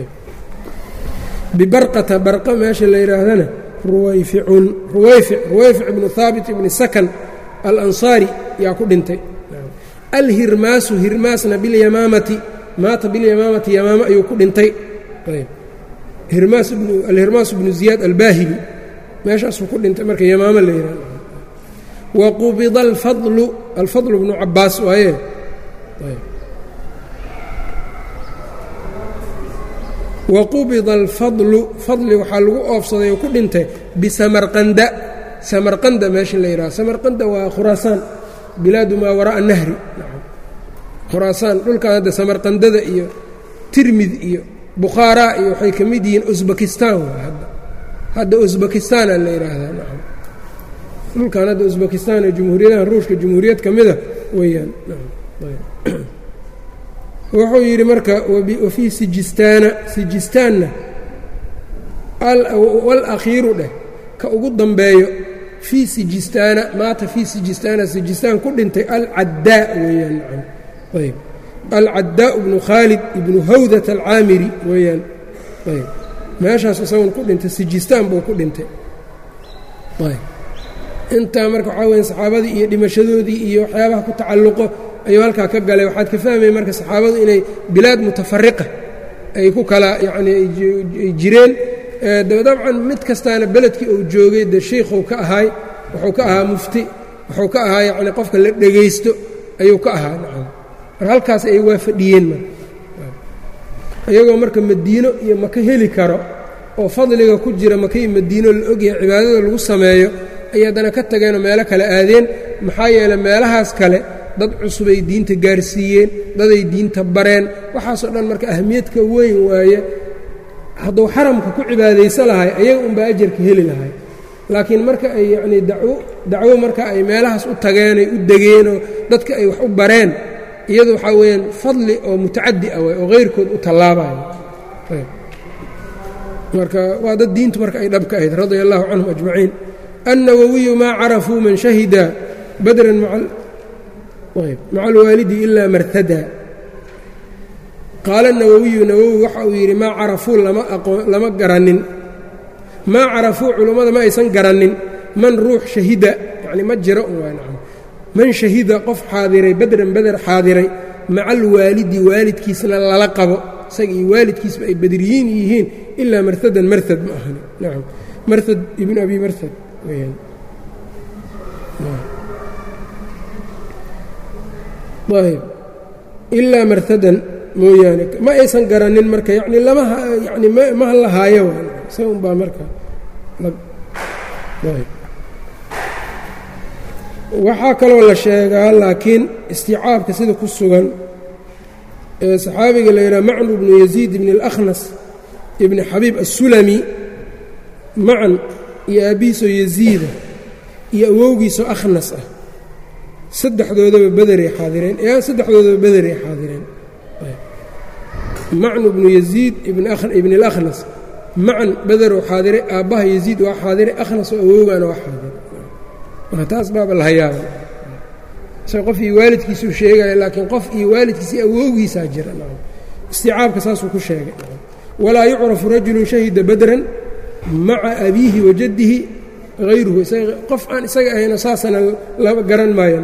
bibarqata barqa meesha la yidhaahdana ruwayficun ruwayfic ruwayfic ibnu haabit ibni sakan alansaari yaa ku dhintay alhirmaasu hirmaasna bilyamaamati maata bilyamaamati yamaamo ayuu ku dhintay alhirmaas bnu ziyaad albaahili meeshaasuu ku dhintay marka yamaamo la yidhahdo wa qubida alfadlu alfadlu bnu cabaas waaye wa qubida alfadlu fadli waxaa lagu oofsaday oo ku dhintay bisamarqanda samarqanda meesha la yidhahdo samarqanda waa khuraasaan bilaadu maa waraa'a nahri khuraasaan dhulkan hadda samarqandada iyo tirmid iyo bukhaaraa iyo waxay ka mid yihiin usbakistan hadda hadda usbakistaana la yidhaahdaa nacam dhulkan hadda usbakistan ee jumhuuriyadaha ruushka jumhuuriyad ka mida weeyaan wuxuu yidhi marka wafii sijistaana sijistaanna walakhiiru dheh ka ugu dambeeyo fii sijistaana maata fii sijistaana sijistaan ku dhintay alcaddaa weeyaan nacam ayb alcaddaa bnu khaalid ibnu hawdat alcaamiri weeyaan ayb meeshaas isagun ku dhintay sijistaan buu ku dhintay ayb intaa marka waxaa weya saxaabadii iyo dhimashadoodii iyo waxyaabaha ku tacalluqo ayuu halkaa ka galay waxaad ka fahmaya marka saxaabadu inay bilaad mutafariqa ay ku kala yacni ay jireen dabcan mid kastaana beledkii uu joogay dee shiikhuu ka ahaay wuxuu ka ahaa mufti wuxuu ka ahaa yacni qofka la dhegaysto ayuu ka ahaa nacam marka halkaas ay waa fadhiyeen marka iyagoo marka madiino iyo maka heli karo oo fadliga ku jira maka iyo madiino la ogyahay cibaadada lagu sameeyo ay haddana ka tageenoo meelo kale aadeen maxaa yeeley meelahaas kale dad cusubay diinta gaarsiiyeen daday diinta bareen waxaasoo dhan marka ahmiyadka weyn waaye hadduu xaramka ku cibaadaysa lahay ayaga unbaa ajarka heli lahay laakiin marka ay yacnii dawo dacwo marka ay meelahaas u tageen ay u degeenoo dadka ay wax u bareen iyadu waxaa weeyaan fadli oo mutacaddi ah waay oo hayrkood u tallaabayo marka waa dad diintu marka ay dhabka ahayd radia allahu canhum ajmaciin annawawiyu maa carafuu man shahida badran maca alwaalidi ilaa martada qaala nawowiyu nawowi waxa uu yidhi maa carafuu lama garanin maa carafuu culummada ma aysan garanin man ruux shahida yani ma jiro man shahida qof xaadiray badran beder xaadiray maca alwaalidi waalidkiisna lala qabo isaga iyo waalidkiisba ay badriyiin yihiin ilaa martadan martad ma ahani nacam martad ibn abi martad weyaan ayb ilaa martadan mooyaane ma aysan garanin marka yani lama yani ma lahaayo se un baa marka waxaa kaloo la sheegaa laakiin isticaabka sida ku sugan ee saxaabiga la yidhaha macnu bnu yaziid ibni اlakhnas ibni xabiib assulami macan iyo aabbihiisoo yaziida iyo awowgiisoo akhnas ah saddexdoodaba bederay xaadireen saddexdoodaba bederay xaadireen macnu bnu yaziid ibni اlakhnas macan bederuu xaadiray aabbaha yaziid waa xaadiray akhnas oo awowgaana waa xaadiray marka taas baaba la hayaaba isaga qof iyo waalidkiisuu sheegaya laakiin qof iyo waalidkiisa awowgiisaa jira isticaabka saasuu ku sheegay walaa yucrafu rajulu shahida badran maca abiihi wa jaddihi hayruhu qof aan isaga ahayno saasana lama garan maayo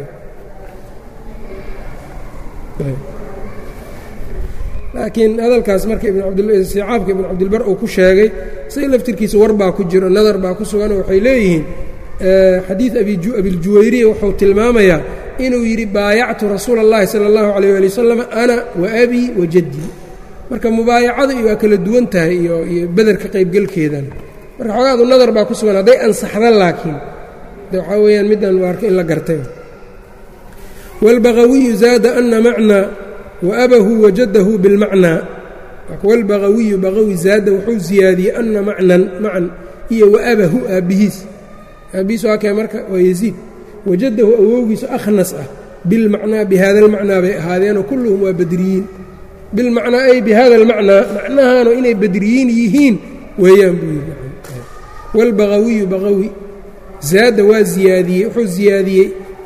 laakiin hadalkaas marka isticaabka ibn cabdilbar uu ku sheegay isaga laftirkiisa war baa ku jiro nadar baa ku suganoo waxay leeyihiin xadiid abiljuwayriya wuxuu tilmaamayaa inuu yidhi baayactu rasuula اllahi salى اllahu عalيyه ali wasalam ana wa abii wa jaddii marka mubaayacada iyo waa kala duwan tahay iyo iyo bederka qaybgelkeedan marka xoogaadu nadar baa ku sugan hadday ansaxda laakiin de waxaa weeyaan midaan waarka in la gartay wاlbagawiyu zaada ana macnaa waabahu wajadahu bilmacnaa wاlbagawiyu bagawi zaada wuxuu ziyaadiyey ana macnan macan iyo waabahu aabbihiis aabbihiis waa kee marka waa yaziid wajadahu awowgiisu akhnas ah bilmacnaa bihada almacnaa bay ahaadeenoo kulluhum waa badriyiin bilmacnaa ay bihada almacnaa macnahaano inay badriyiin yihiin weeyaan buu yidhi wاlbagawiyu bagawi zaada waa ziyaadiyey wuxuu ziyaadiyey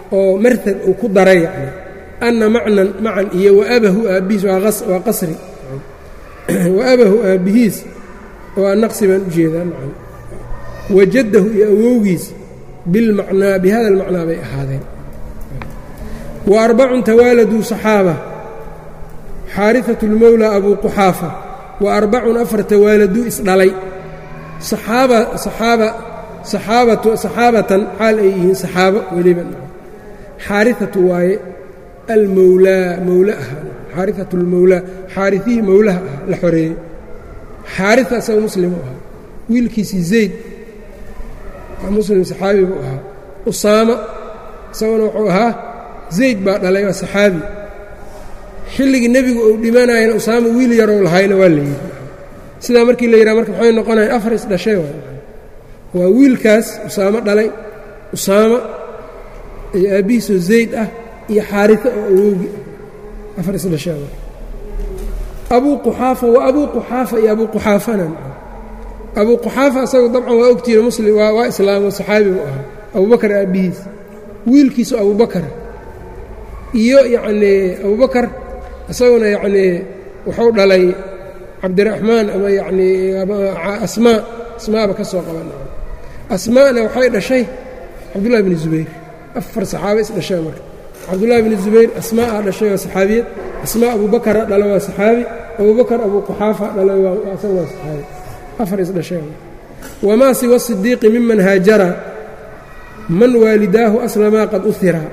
oo martad uu ku daray yani anna macnan macan iyo waabahu aabbihiis waa qasri waabahu aabbihiis waa naqsi baan u jeedaa macan wajaddahu iyo awowgiis bilmacnaa bihada almacnaa bay ahaadeen wa arbacun tawaaladuu saxaaba xaariثaة اlmowlى abu quxaafa wa arbacun afar tawaaladuu isdhalay saxaaba saxaaba saxaabatu saxaabatan xaal ay yihiin saxaabo weliba xaariثatu waaye almowlaa mowla aha xaariثatu اlmowlaa xaariثihii mowlaha ah la xoreeyey xaariثa isaga muslim u ahaa wiilkiisii zayd muslim saxaabi buu ahaa usaama isaguna wuxuu ahaa zayd baa dhalay waa saxaabi xilligii nebigu uu dhimanayana usaama wiil yarow lahayna waa la yidhi sidaa markii la yidhaha marka maxay noqonayan afar isdhashay waa wiilkaas usaamo dhalay usaama iyo aabbihiisoo zayd ah iyo xaarisa oo awoogi afar isdhashay abuu quxaafa waa abuu quxaafa iyo abuu quxaafana abuu quxaafa asagu dabcan waa ogtiina muslim waa islaamo saxaabi buu ahaa abubakar aabbihiis wiilkiisu abubakar iyo yacnii abubakar isaguna yacnii wuxuu dhalay cabdiraxmaan ama yacnii asmaa asmaaba ka soo qaban asmaana waxay dhashay cabdullahi bni zubayr afar saxaaba is dhasheen marka cabdullahi bni zubayr asmaa a dhashay waa saxaabiyad asmaa abubakara dhala waa saxaabi abubakar abuu quxaafa dhalay isaga waa saxaabi afar is dhasheen wamaa siwa sidiiqi miman haajara man waalidaahu aslamaa qad uhiraa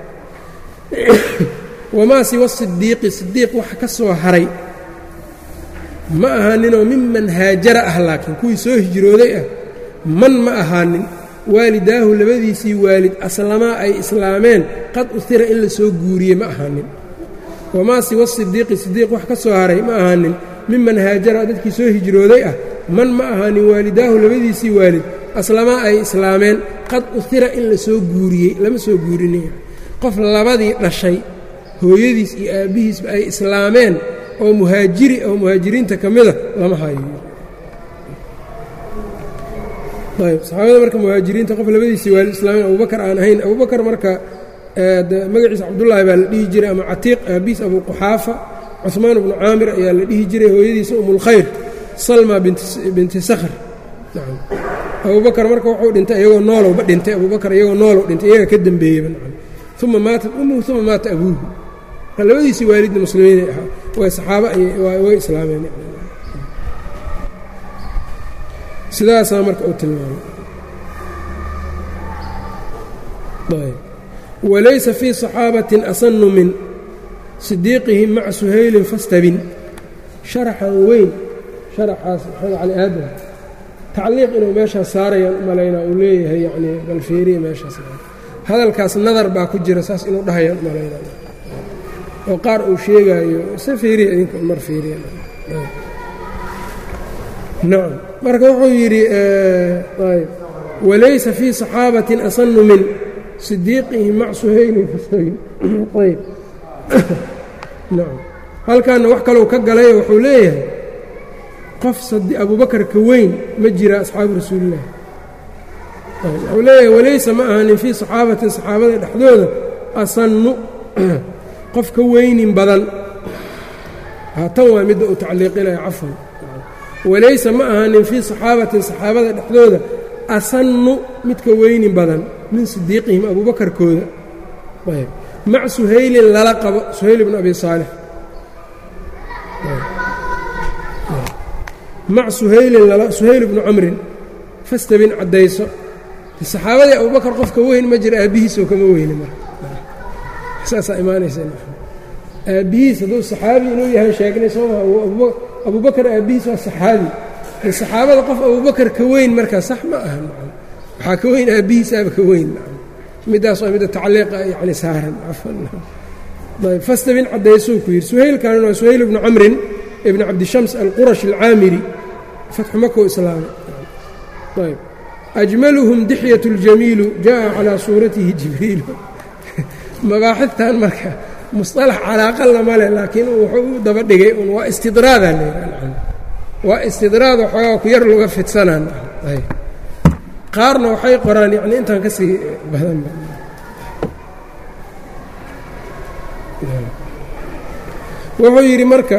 wamaa siwa sidiiqi sidiiq waxa ka soo haray ma ahaaninoo miman haajara ah laakiin kuwii soo hijrooday ah man ma ahaanin waalidaahu labadiisii waalid aslamaa ay islaameen qad uhira in la soo guuriye ma ahaanin wamaa siwa sidiiqi sidiiq wax ka soo haray ma ahaanin miman haajara dadkii soo hijrooday ah man ma ahaanin waalidaahu labadiisii waalid aslamaa ay islaameen qad uhira in la soo guuriyey lama soo guurinaya qof labadii dhashay hooyadiis iyo aabbihiisba ay islaameen oo muhaajiri oo muhaajiriinta ka mida lama hayo ayb saxaabada marka muhaajiriinta qof labadiisii waalid islaameen abubakar aan ahayn abubakar marka magaciisa cabdullaahi baa la dhihi jiray ama catiiq aabbihiis abuu quxaafa cuhmaan bnu caamir ayaa la dhihi jiray hooyadiisa umulkhayr salma binti sakhr nacam abubakar marka wuxuu dhintay iyagoo noolowba dhintay abubakar iyagoo noolow dhintay iyaga ka dembeeyeyba nacam uma maatat umuhu uma maata abuuhu marka labadiisii waalidna muslimiinay ahaa way saxaabo way islaameen sidaasaa marka uu tilmaamay walaysa fii صaxaabatin asanu min sidiiqihim maca suhaylin fastabin sharaxan weyn sharaxaas maxamed cali aadam tacliiq inuu meeshaas saarayaan u malaynaa uu leeyahay yanii bal fiiriya meeshaas hadalkaas nadar baa ku jira saas inuu dhahayaan u malaynaa oo qaar uu sheegaayo se fiiriya idinka mar fiiriya nacam marka wuxuu yidhi walaysa fii صaxaabatin asanu min sidiiqihim mac suhaylin fastabin ayb nacam halkaana wax kalou ka galay wuxuu leeyahay qof abubakar ka weyn ma jira asxaabu rasuulillahi wuxuu leeyahay walaysa ma ahanin fii saxaabatin saxaabada dhexdooda asannu qof ka weynin badan tan waa midda uu tacliiqinaya cafwan walaysa ma ahanin fii saxaabatin saxaabada dhexdooda asannu midka weynin badan min sidiiqihim abuubakarkooda ayb mac suhaylin lala qabo suhayl bnu abi saalix mac suhaylin suhayl bnu camrin fastabin caddayso saxaabadii abubakar qofka weyn ma jira aabbihiisoo kama weyni marka saasaa imaanaysa aabbihiis hadduu saxaabi inuu yahay sheegnay sooma abubakar aabbihiis waa saxaabi saxaabada qof abubakar ka weyn markaa sax ma aha waxaa ka weyn aabbihiisaaba ka weyn middaas waa midda tacliiqa yani saaran fastabin caddaysuu ku yidhi suhaylkan waa suhayl bnu camrin ibn cabdishams alqurash alcaamiri fatxu makou islaamay ayb ajmaluhum dixyat اljamiilu jaءa calىa suuratihi jibriilu mabaaxidtan marka musطalax calaaqalna male laakiin wuxuu u daba dhigay un waa istidraada waa istidraad waxoogaa ku yar laga fidsanaan qaarna waxay qoraan yani intaan ka sii badan wuxuu yidhi marka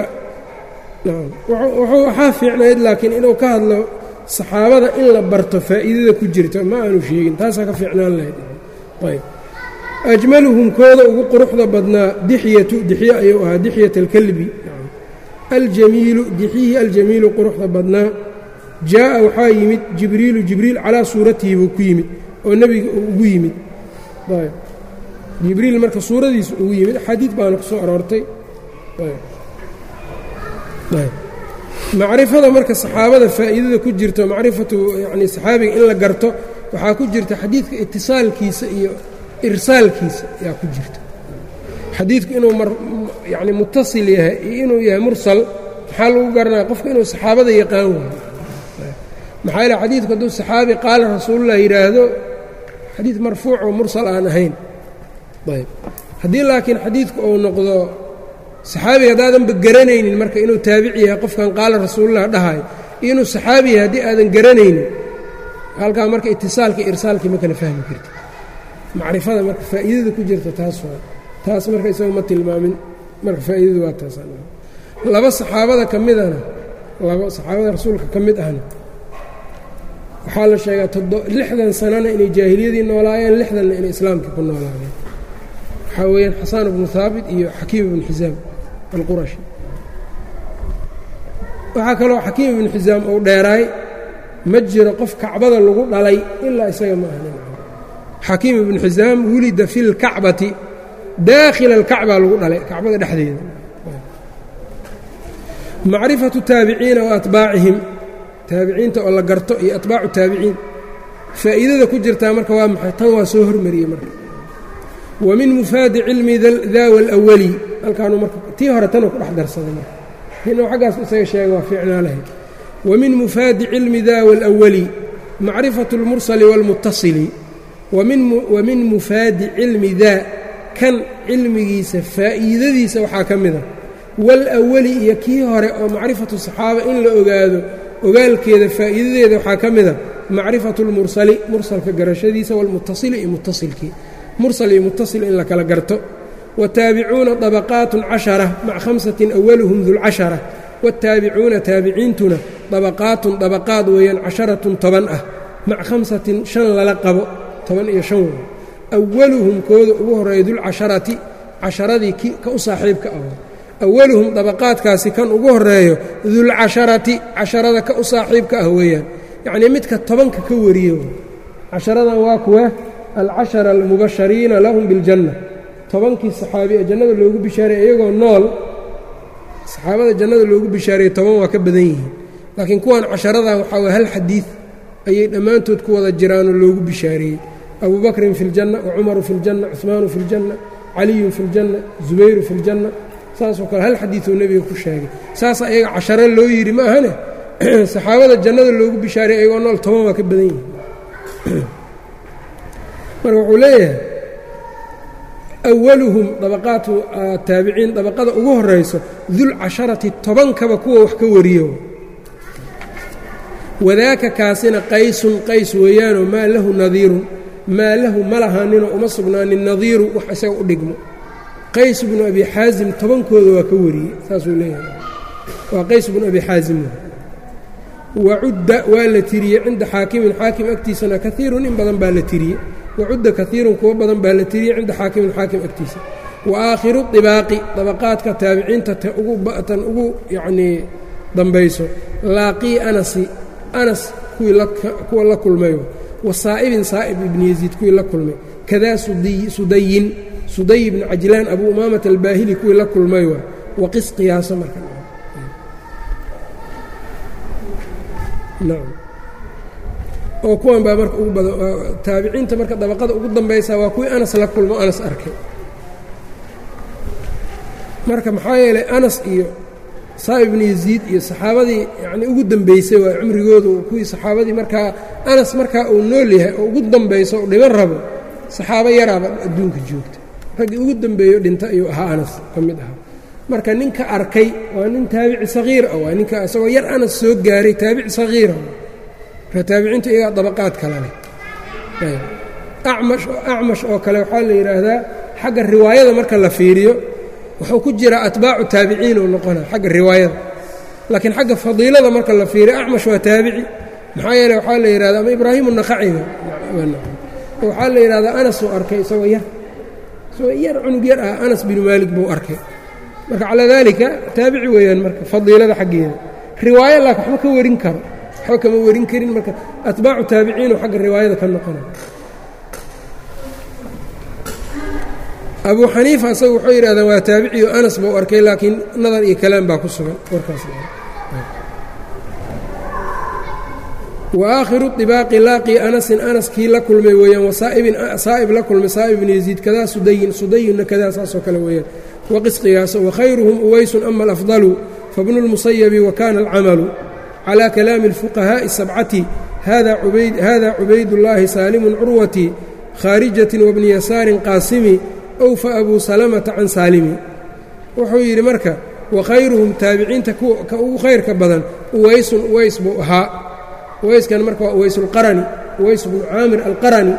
waxaa fiicnayd laakiin inuu ka hadlo saxaabada in la barto faa'iidada ku jirta ma aanu sheegin taasaa ka fiicnaan lahayd ayb ajmaluhum kooda ugu quruxda badnaa dixyatu dixye ayuu ahaa dixyat alkalbi aljamiilu dixyihii aljamiilu quruxda badnaa jaa'a waxaa yimid jibriilu jibriil calaa suuratihi buu ku yimid oo nebiga uu ugu yimid jibriil marka suuradiisu ugu yimid xadiid baana ku soo aroortay macrifada marka saxaabada faa'iidada ku jirto macrifatu yacni saxaabiga in la garto waxaa ku jirta xadiidka itisaalkiisa iyo irsaalkiisa ayaa ku jirta xadiidku inuu yani mutasil yahay iyo inuu yahay mursal maxaa lagu garanaya qofka inuu saxaabada yaqaan waayo maxaa yaele xadiidku hadduu saxaabi qaala rasuulullah yidhaahdo xadiid marfuuc oo mursal aan ahayn ayb haddii laakiin xadiidku uu noqdo saxaabiga haddaadanba garanaynin marka inuu taabici yahay qofkan qaala rasuulullah dhahayo iyo inuu saxaabi yahay haddii aadan garanaynin halkaa marka itisaalka irsaalkii ma kala fahmi karti macrifada marka faa'iidada ku jirta taas waa taas marka isaga ma tilmaamin marka faa'iidadu waa taas laba saxaabada ka midana laba saxaabada rasuulka ka mid ahna waxaa la sheegaa lixdan sanana inay jaahiliyadii noolaayeen lixdanna inay islaamkii ku noolaadeen waxaa weeyaan xasaan ibnu haabit iyo xakiim ibnu xisaam alqurashi waxaa kaloo xakiim ibnu xisaam uu dheeraay ma jiro qof kacbada lagu dhalay ilaa isaga ma ahnin xakiim ibnu xisaam wulida fi lkacbati daakhila alkacba lagu dhalay kacbada dhexdeeda macrifatu taabiciina wa atbaacihim taabiciinta oo la garto iyo atbaacu taabiciin faa'iidada ku jirtaa marka waa maxay tan waa soo hormariyey marka wa min mufaadi cilmi daawa alawali halkaanuu marka tii hore tanuu ku dhex darsaday marka inuu xaggaas isaga sheega waa fiicnaa lahayd wa min mufaadi cilmi daawa alawali macrifatu اlmursali wاlmutasili wa min mufaadi cilmi daa kan cilmigiisa faa'iidadiisa waxaa ka mida waalawali iyo kii hore oo macrifatu saxaaba in la ogaado ogaalkeeda faa'iidadeeda waxaa ka mida macrifatu اlmursali mursalka garashadiisa wاlmutasili iyo mutasilkii mursal iyo mutasil in la kala garto wataabicuuna طabaqaatun cashara maca khamsatin awaluhum dulcashara waataabicuuna taabiciintuna dabaqaatun dabaqaad weeyaan casharatun toban ah maca khamsatin shan lala qabo toban iyo shan wey awaluhum kooda ugu horreeya dulcasharati casharadii ka u saaxiibka ah awaluhum dabaqaadkaasi kan ugu horreeyo dulcasharati casharada ka u saaxiibka ah weeyaan yacnii midka tobanka ka wariyo casharadan waa kuwa alcashara almubashariina lahum biljanna tobankii saxaabi ee jannada loogu bishaareeyey iyagoo nool saxaabada jannada loogu bishaariyey toban waa ka badan yihiin laakiin kuwan casharadan waxaa waye hal xadiid ayay dhammaantood ku wada jiraanoo loogu bishaareeyey abu bakrin fi ljanna wacumaru fi ljanna cuhmaanu fi ljanna caliyun fi ljanna zubayru fi ljanna saasoo kale hal xadiiduu nebiga ku sheegay saasa iyaga casharo loo yidhi ma ahane saxaabada jannada loogu bishaariyey iyagoo nool toban waa ka badan yihiin marka wuxuu leeyahay awaluhum dabaqaatu taabiciin dabaqada ugu horayso dulcasharati tobankaba kuwa wax ka wariyo wadaaka kaasina qaysun qays weeyaanoo maa lahu nadiirun maa lahu ma lahaaninoo uma sugnaanin nadiiru wax isaga u dhigmo qays bnu abi xaasim tobankooda waa ka wariyey saasuu leeyahay waa qays bnu abi xaasim wacudda waa la tiriyey cinda xaakimin xaakim agtiisana kaiirun in badan baa la tiriyey wacudda kaiirun kuwo badan baa la tiriyey cinda xaakimin xaakim agtiisa wa aakhiru dibaaqi dabaqaadka taabiciinta tan ugu yacnii dambayso laaqii anasi anas kuwa la kulmayo wa saa'ibin saa'ib ibni yaziid kuwii la kulmay kadaa sudayin suday ibni cajlaan abu umaamata albaahili kuwii la kulmay waa waqis qiyaaso marka nacam oo kuwan baa marka ugu badan taabiciinta marka dabaqada ugu dambaysa waa kuwii anas la kulmo anas arkay marka maxaa yeelay anas iyo saa'ib ibnu yaziid iyo saxaabadii yacnii ugu dambaysay waa cumrigoodu kuwii saxaabadii markaa anas markaa uu nool yahay oo ugu dambayso u dhiban rabo saxaabo yaraaba adduunka joogta raggii ugu dambeeyo dhinta ayuu ahaa anas ka mid ahaa marka ninka arkay waa nin taabici sagiir ah waa ninka isagoo yar anas soo gaaray taabici sagiira marka taabiciintu iyagaa dabaqaad kale leh acmash acmash oo kale waxaa la yidhaahdaa xagga riwaayada marka la fiiriyo wuxuu ku jiraa atbaacu taabiciin uu noqona xagga riwaayada laakiin xagga fadiilada marka la fiiriyo acmash waa taabici maxaa yeele waxaa la yidhahda ama ibraahim unakhaciga waxaa la yidhahdaa anas uu arkay isagoo yar isagoo yar cunug yar ah anas binu maalik buu arkay marka calaa daalika taabici weeyaan marka fadiilada xaggeeda riwaayo laakin waxba ka warin karo waxba kama warin karin marka atbaacu taabiciinu xagga riwaayada ka noqona abuu xaniifa isaga wuxuu yidhahdaan waa taabiciyo anas buu arkay laakiin nadar iyo kalaam baa ku sugan warkaas wa aakhiru ibaaqi laaqii anasin anas kii la kulmay weeyaan wasaa'ibin saa'ib la kulmay saa'ib ibn yaziid kadaa sudayin sudayinna kadaa saasoo kale weeyaan waqisqigaas wakhayruhum uwaysun ama alafdalu fabnu lmusayabi wa kana alcamalu calى kalaami اlfuqahaaءi sabcati hada cubaydullaahi saalimun curwati khaarijatin wabni yasaarin qaasimi owfa abuu salamata can saalimi wuxuu yidhi marka wakhayruhum taabiciinta ka ugu khayrka badan uwaysun uways buu ahaa uwayskan marka waa uways اlqarani uways bnu caamir alqarani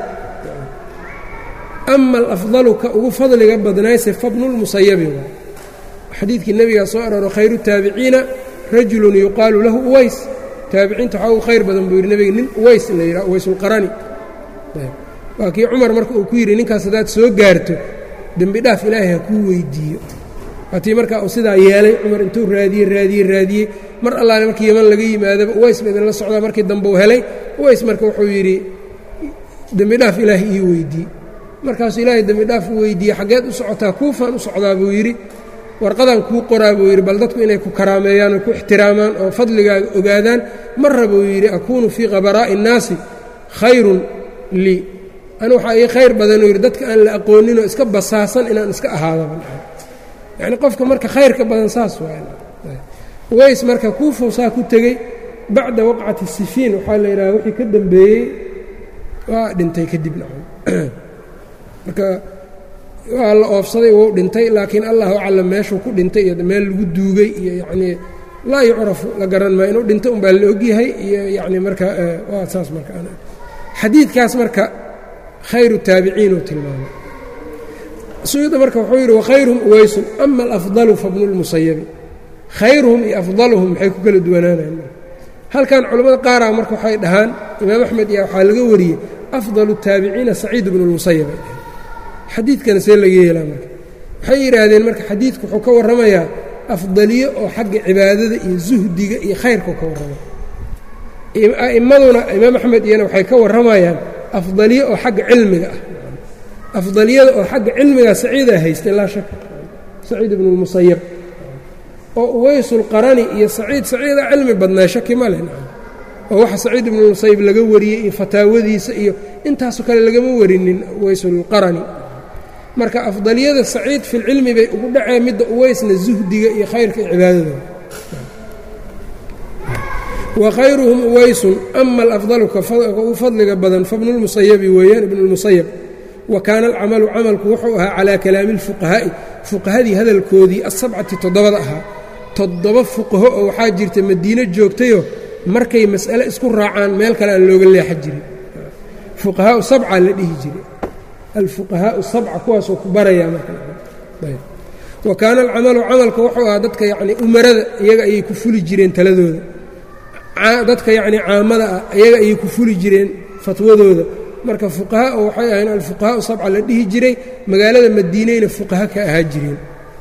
ama alafdalu ka ugu fadliga badnayse fabnu lmusayabi waa xadiidkii nebigaa soo arooro khayru taabiciina rajulun yuqaalu lahu uways taabiciinta waxaa ugu khayr badan buu yidhi nebiga nin uways la yidhaha uwaysulqarani waa kii cumar marka uu ku yidhi ninkaas haddaad soo gaarto dembi dhaaf ilaahay ha kuu weydiiyo waatii markaa uu sidaa yeelay cumar intuu raadiyey raadiyey raadiyey mar allaale markii yeman laga yimaadaba uways ba idinla socdaa markii dambe uu helay uways marka wuxuu yidhi dembi dhaaf ilaahay ii weydiiye markaasuu ilaahay dembi dhaaf u weydiiyey xaggeed u socotaa kuufaan u socdaa buu yidhi warqadan kuu qoraa buu yidhi bal dadku inay ku karaameeyaan oo ku ixtiraamaan oo fadligaaga ogaadaan marra buu yidhi akuunu fii qabaraa'i innaasi khayrun lii anu waxaa ii khayr badanuu yidhi dadka aan la aqooninoo iska basaasan inaan iska ahaadaba yacni qofka marka khayrka badan saas ways marka kuufow saa ku tegey bacda waqcati sifiin waxaa la yidhaha wixii ka dambeeyey waa dhintay kadib nacam marka waa la oofsaday wou dhintay laakiin allahu aclam meeshuu ku dhintay iyo meel lagu duugay iyo yacnii laa yucrafu la garan maayo inuu dhintay unbaa la ogyahay iyo yacni marka waa saas marka xadiidkaas marka khayru taabiciinuu tilmaamay suyuuda marka wuxuu yidhi wakhayruhum uwaysun ama alafdalu fabnu lmusayabi khayruhum iyo afdaluhum maxay ku kala duwanaanayan halkan culammada qaaraa marka waxay dhahaan imaam axmed iyo waxaa laga wariyey afdalu taabiciina saciid bnu lmusayab ay dhaheen xadiidkana see laga yeelaa marka waxay yidhaahdeen marka xadiidku wuxuu ka warramayaa afdaliyo oo xagga cibaadada iyo zuhdiga iyo khayrkau ka warramaya a'immaduna imaam axmed iyana waxay ka warramayaan afdaliyo oo xagga cilmiga ah afdaliyada oo xagga cilmiga saciidaa haystay laa shaka saciid ibnu lmusayab oo uwaysulqarani iyo saciid saciidaa cilmi badnaa shaki ma leh oo waxa saciid ibnulmusayib laga wariyey iyo fataawadiisa iyo intaasoo kale lagama warinin uwaysulqarani marka afdaliyada saciid filcilmi bay ugu dhaceen midda uwaysna zuhdiga iyo khayrka iyo cibaadada wa khayruhum uwaysun ama alafdalu ka ugu fadliga badan fabnulmusayabi weeyaan ibnulmusayab wa kaana alcamalu camalku wuxuu ahaa calaa kalaami اlfuqahaa'i fuqahadii hadalkoodii asabcati toddobada ahaa toddoba fuqaho oo waxaa jirta madiino joogtayoo markay mas'ale isku raacaan meel kale aan looga leexa jirin fuqahaau sabca la dhihi jiray alfuqahaau sabca kuwaasoo ku barayaa marwa kaana alcamalu camalka wuxuu ahaa dadka yacnii umarada iyaga ayay ku fuli jireen taladooda dadka yacnii caamada ah iyaga ayay ku fuli jireen fatwadooda marka fuqaha oo waxay ahayn alfuqahaau sabca la dhihi jiray magaalada madiineyna fuqaha ka ahaa jireen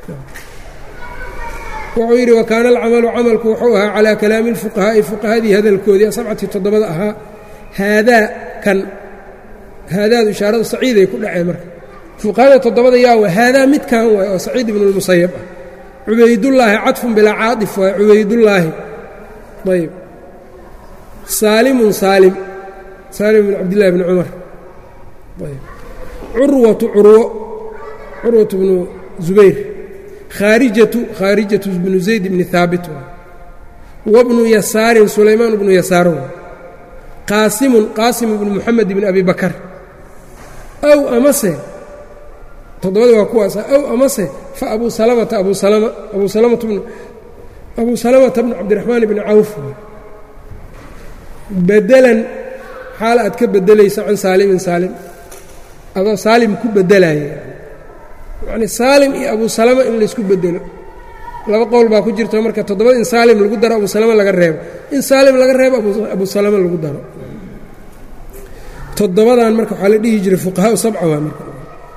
wuxuu yidhi wakaana alcamalu camalku wuxuu ahaa calaa kalaami اlfuqahaa'i fuqahadii hadalkoodii sabcati toddobada ahaa haadaa kan haadaadu ishaaradu saciiday ku dhaceen marka fuqahada toddobada yaawa haadaa midkan waay oo saciid ibnu اlmusayab ah cubaydullaahi cadfun bilaa caaطif waay cubaydullaahi ayb saalimun saalim saalim bn cabdillahi bni cumar ayb curwatu curwo curwatu bnu zubayr khaarijatu khaarijatu bnu zayd bni haabit wabnu yasaarin sulaymaan bnu yasaar qaasimun qaasim bnu muxamed bni abi bakar aw amase toddobada waa kuwaasa aw amase fa abuu salamata abu salama abu salamata bnu abuu salamata bnu cabdiraxmaan bni cawf bedelan xaal aad ka bedelayso can saalimin saalim adoo saalim ku bedelaya yacni saalim iyo abu salama in laysku bedelo laba qowl baa ku jirto marka toddobada in saalim lagu daro abu salama laga reebo in saalim laga reebo abu salama lagu daro toddobadan marka waxaa la dhihi jiray fuqahaau sabca waa marka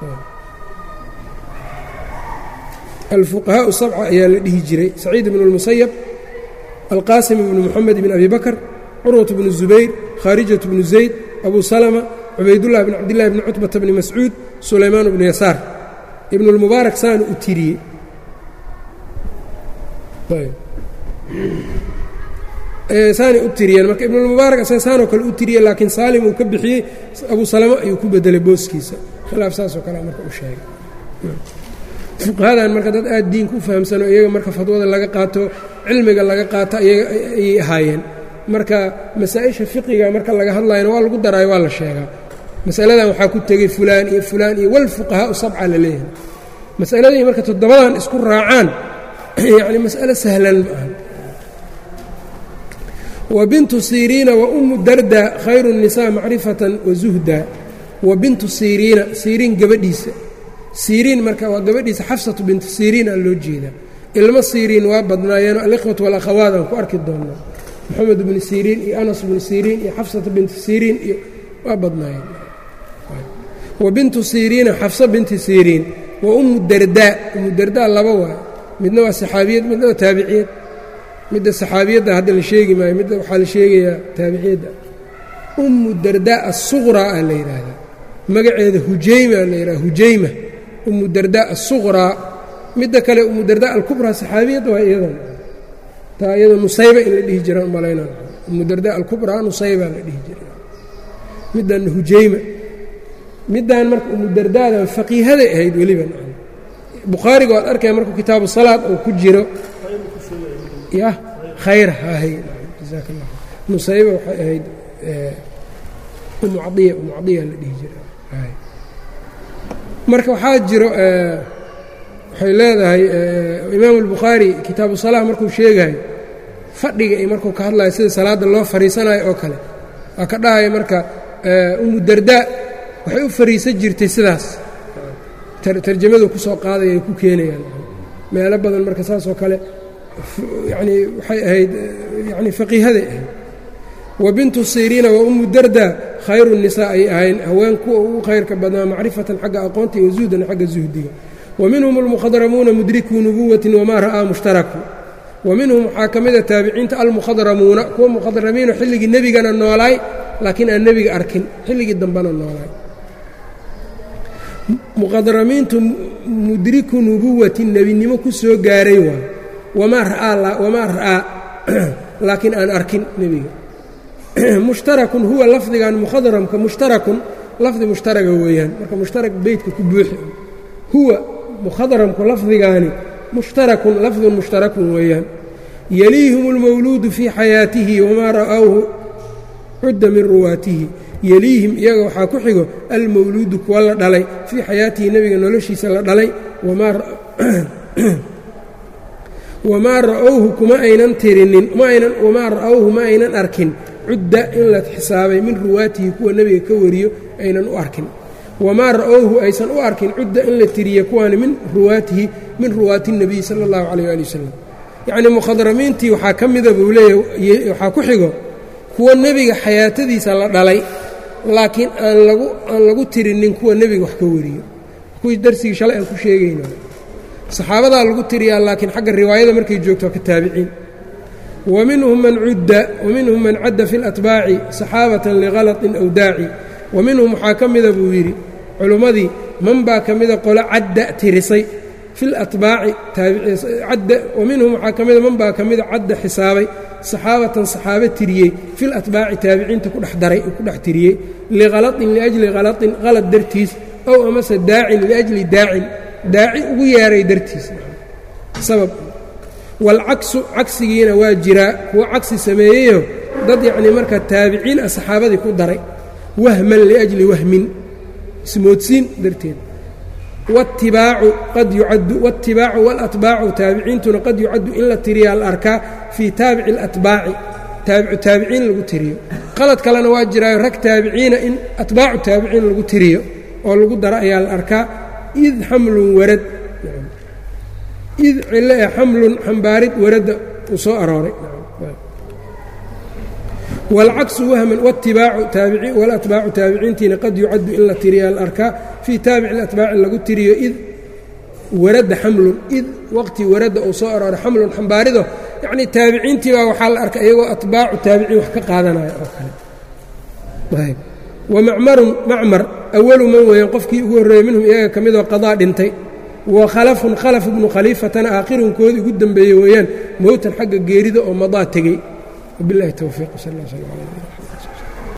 alfuqahaau sabca ayaa la dhihi jiray saciid ibnu اlmusayab alqaasim ibnu moxamed ibn abi bakr curwat bnu zubayr khaarijat bnu zayd abu salama cubaydullah bn cabdillahi bni cutbata bni mascuud sulaymaan bnu yasaar ibnu اlmubaarak saana u tiriyey saanay u tiriyeen marka ibnulmubaarak asaga saanoo kale u tiriyey laakiin saalim uu ka bixiyey abu salamo ayuu ku bedelay booskiisa khilaaf saasoo kale marka u sheegay fuqahadan marka dad aad diinka u fahamsano iyaga marka fadwada laga qaato cilmiga laga qaato ayay ahaayeen marka masaa-isha fiqiga marka laga hadlayana waa lagu daraayo waa la sheegaa masaladan waxaa ku tegey fulaan iyo fulaan iyo walfuqahaau sabca la leeyahay masaladii marka toddobadan isku raacaan yacni mas'alo sahlan ma aha wa bintu siriina wa ummu darda khayru الnisaa macrifatan wa zuhda wa bintu siriina siriin gabadhiisa siriin marka waa gabadhiisa xafsatu bintu siriin aa loo jeedaa ilmo siriin waa badnaayeen alikhwat walakhawaat aan ku arki doonaa moxamed bnu siriin iyo anas bnu siriin iyo xafsata bintu siriin iyo waa badnaayeen wa bintu siriina xafsa binti siriin wa ummu dardaa ummu dardaa laba waay midna waa saxaabiyad midna waa taabiciyad midda saxaabiyadda hadda la sheegi maayo midda waxaa la sheegayaa taabiciyadda ummu dardaa asuqraa aa la yidhaahdaa magaceeda hujayma la yidhaha hujayma ummu dardaa asuqraa midda kale ummu dardaa alkubraa saxaabiyadda waa iyadan taa iyada nusayba in la dhihi jiraan umalayna ummu dardaa alkubraa nusayba la dhihi jira middanna hujayma middan marka ummu dardaadan faqiihaday ahayd weliba bukhaariga waad arkaya markuu kitaabu salaad uu ku jiro ya khayr hahay jasaak allah nusayba waxay ahayd umu cadiya umu cadiya la dhihi jira marka waxaa jiro waxay leedahay imaamu albukhaari kitaabu salaah markuu sheegayo fadhiga iyo markuu ka hadlayo sida salaadda loo fariisanayo oo kale waa ka dhahaya marka umu dardaa waxay u fariisan jirtay sidaas tarjamadu ku soo qaadaya ay ku keenayaan meelo badan marka saasoo kale yanii waxay ahayd yani faqiihaday ahayd wa bintu siriina wa ummu darda khayru nisaa ay ahayn haween kuwa ugu khayrka badnaa macrifatan xagga aqoonta iyo zuhdan xagga zuhdiga wa minhum almukhadramuuna mudrikuu nubuwatin wamaa ra'aa mushtaraku wa minhum waxaa ka mida taabiciinta almukhadramuuna kuwa mukhadramiino xilligii nebigana noolaay laakiin aan nebiga arkin xilligii dambena noolaay muqadramiintu mudriku nubuwati nebinimo ku soo gaaray waay wamaa ra'aa laakiin aan arkin nebiga mushtarakun huwa lafdigan mukhadramka mushtarakun lafdi mushtaraga weeyaan marka mushtarak beytka ku buuxi huwa mukhadramku lafdigaani mushtarakun lafdun mushtarakun weeyaan yaliihim اlmawluudu fii xayaatihi wamaa ra'awhu cudda min ruwaatihi yeliihim iyaga waxaa ku xigo almawluudu kuwa la dhalay fii xayaatihi nebiga noloshiisa la dhalay wamaa ra'owhu kuma aynan tirinin wamaa ra'owhu ma aynan arkin cudda in la xisaabay min ruwaatihi kuwa nebiga ka wariyo aynan u arkin wamaa ra'owhu aysan u arkin cudda in la tiriye kuwaani min ruwaatihi min ruwaati الnebiy sala اllahu calayh ali wasalam yacnii mukhadramiintii waxaa ka mida buu leeyahy waxaa ku xigo kuwa nebiga xayaatadiisa la dhalay laakiin aan lagu aan lagu tirinin kuwa nebiga wax ka wariyo kuwii darsigii shalay aan ku sheegayna saxaabadaa lagu tiriyaa laakiin xagga riwaayada markay joogto waa ka taabiciin wa minhum man cudda wa minhum man cadda fi اlatbaaci saxaabatan likhalaطin aw daaci wa minhum waxaa ka mida buu yidhi culummadii man baa ka mida qolo cadda tirisay fi latbaaci cadda wa minhum waxaa ka mida man baa ka mida cadda xisaabay saxaabatan saxaabe tiriyey fi latbaaci taabiciinta ku dhex daray ku dhex tiriyey likhalaطin liajli khalaطin qalad dartiis ow amase daacin liajli daacin daaci ugu yeeray dartiis sabab waalcaksu cagsigiina waa jiraa kuwa cagsi sameeyeyo dad yacnii marka taabiciin ah saxaabadii ku daray wahman liajli wahmin ismoodsiin darteed waatibaacu qad yucaddu waatibaacu waalatbaacu taabiciintuna qad yucaddu in la tiriyaa la arkaa fii taabici alatbaaci taabicu taabiciin lagu tiriyo qalad kalena waa jiraayo rag taabiciina in atbaacu taabiciin lagu tiriyo oo lagu daro ayaa la arkaa id xamlun warad id cilo ee xamlun xambaarid waradda uu soo arooray wاlcaksu wahman wاtibaacu walatbaacu taabiciintiina qad yucaddu in la tiriya alarkaa fii taabici اlatbaaci lagu tiriyo id waradda xamlun id waqti waradda uu soo arooray xamlun xambaarido yacnii taabiciintii baa waxaa la arkay iyagoo atbaacu taabiciin wax ka qaadanaya oo kale wamacmarun macmar awalu man weeyaan qofkii ugu horreeyey minhum iyaga ka midoo qadaa dhintay wa khalafun khalaf ibnu khaliifatana aakhirunkoodii ugu dembeeyey weeyaan mowtan xagga geerida oo madaa tegey wabilahi towfiiq sal sl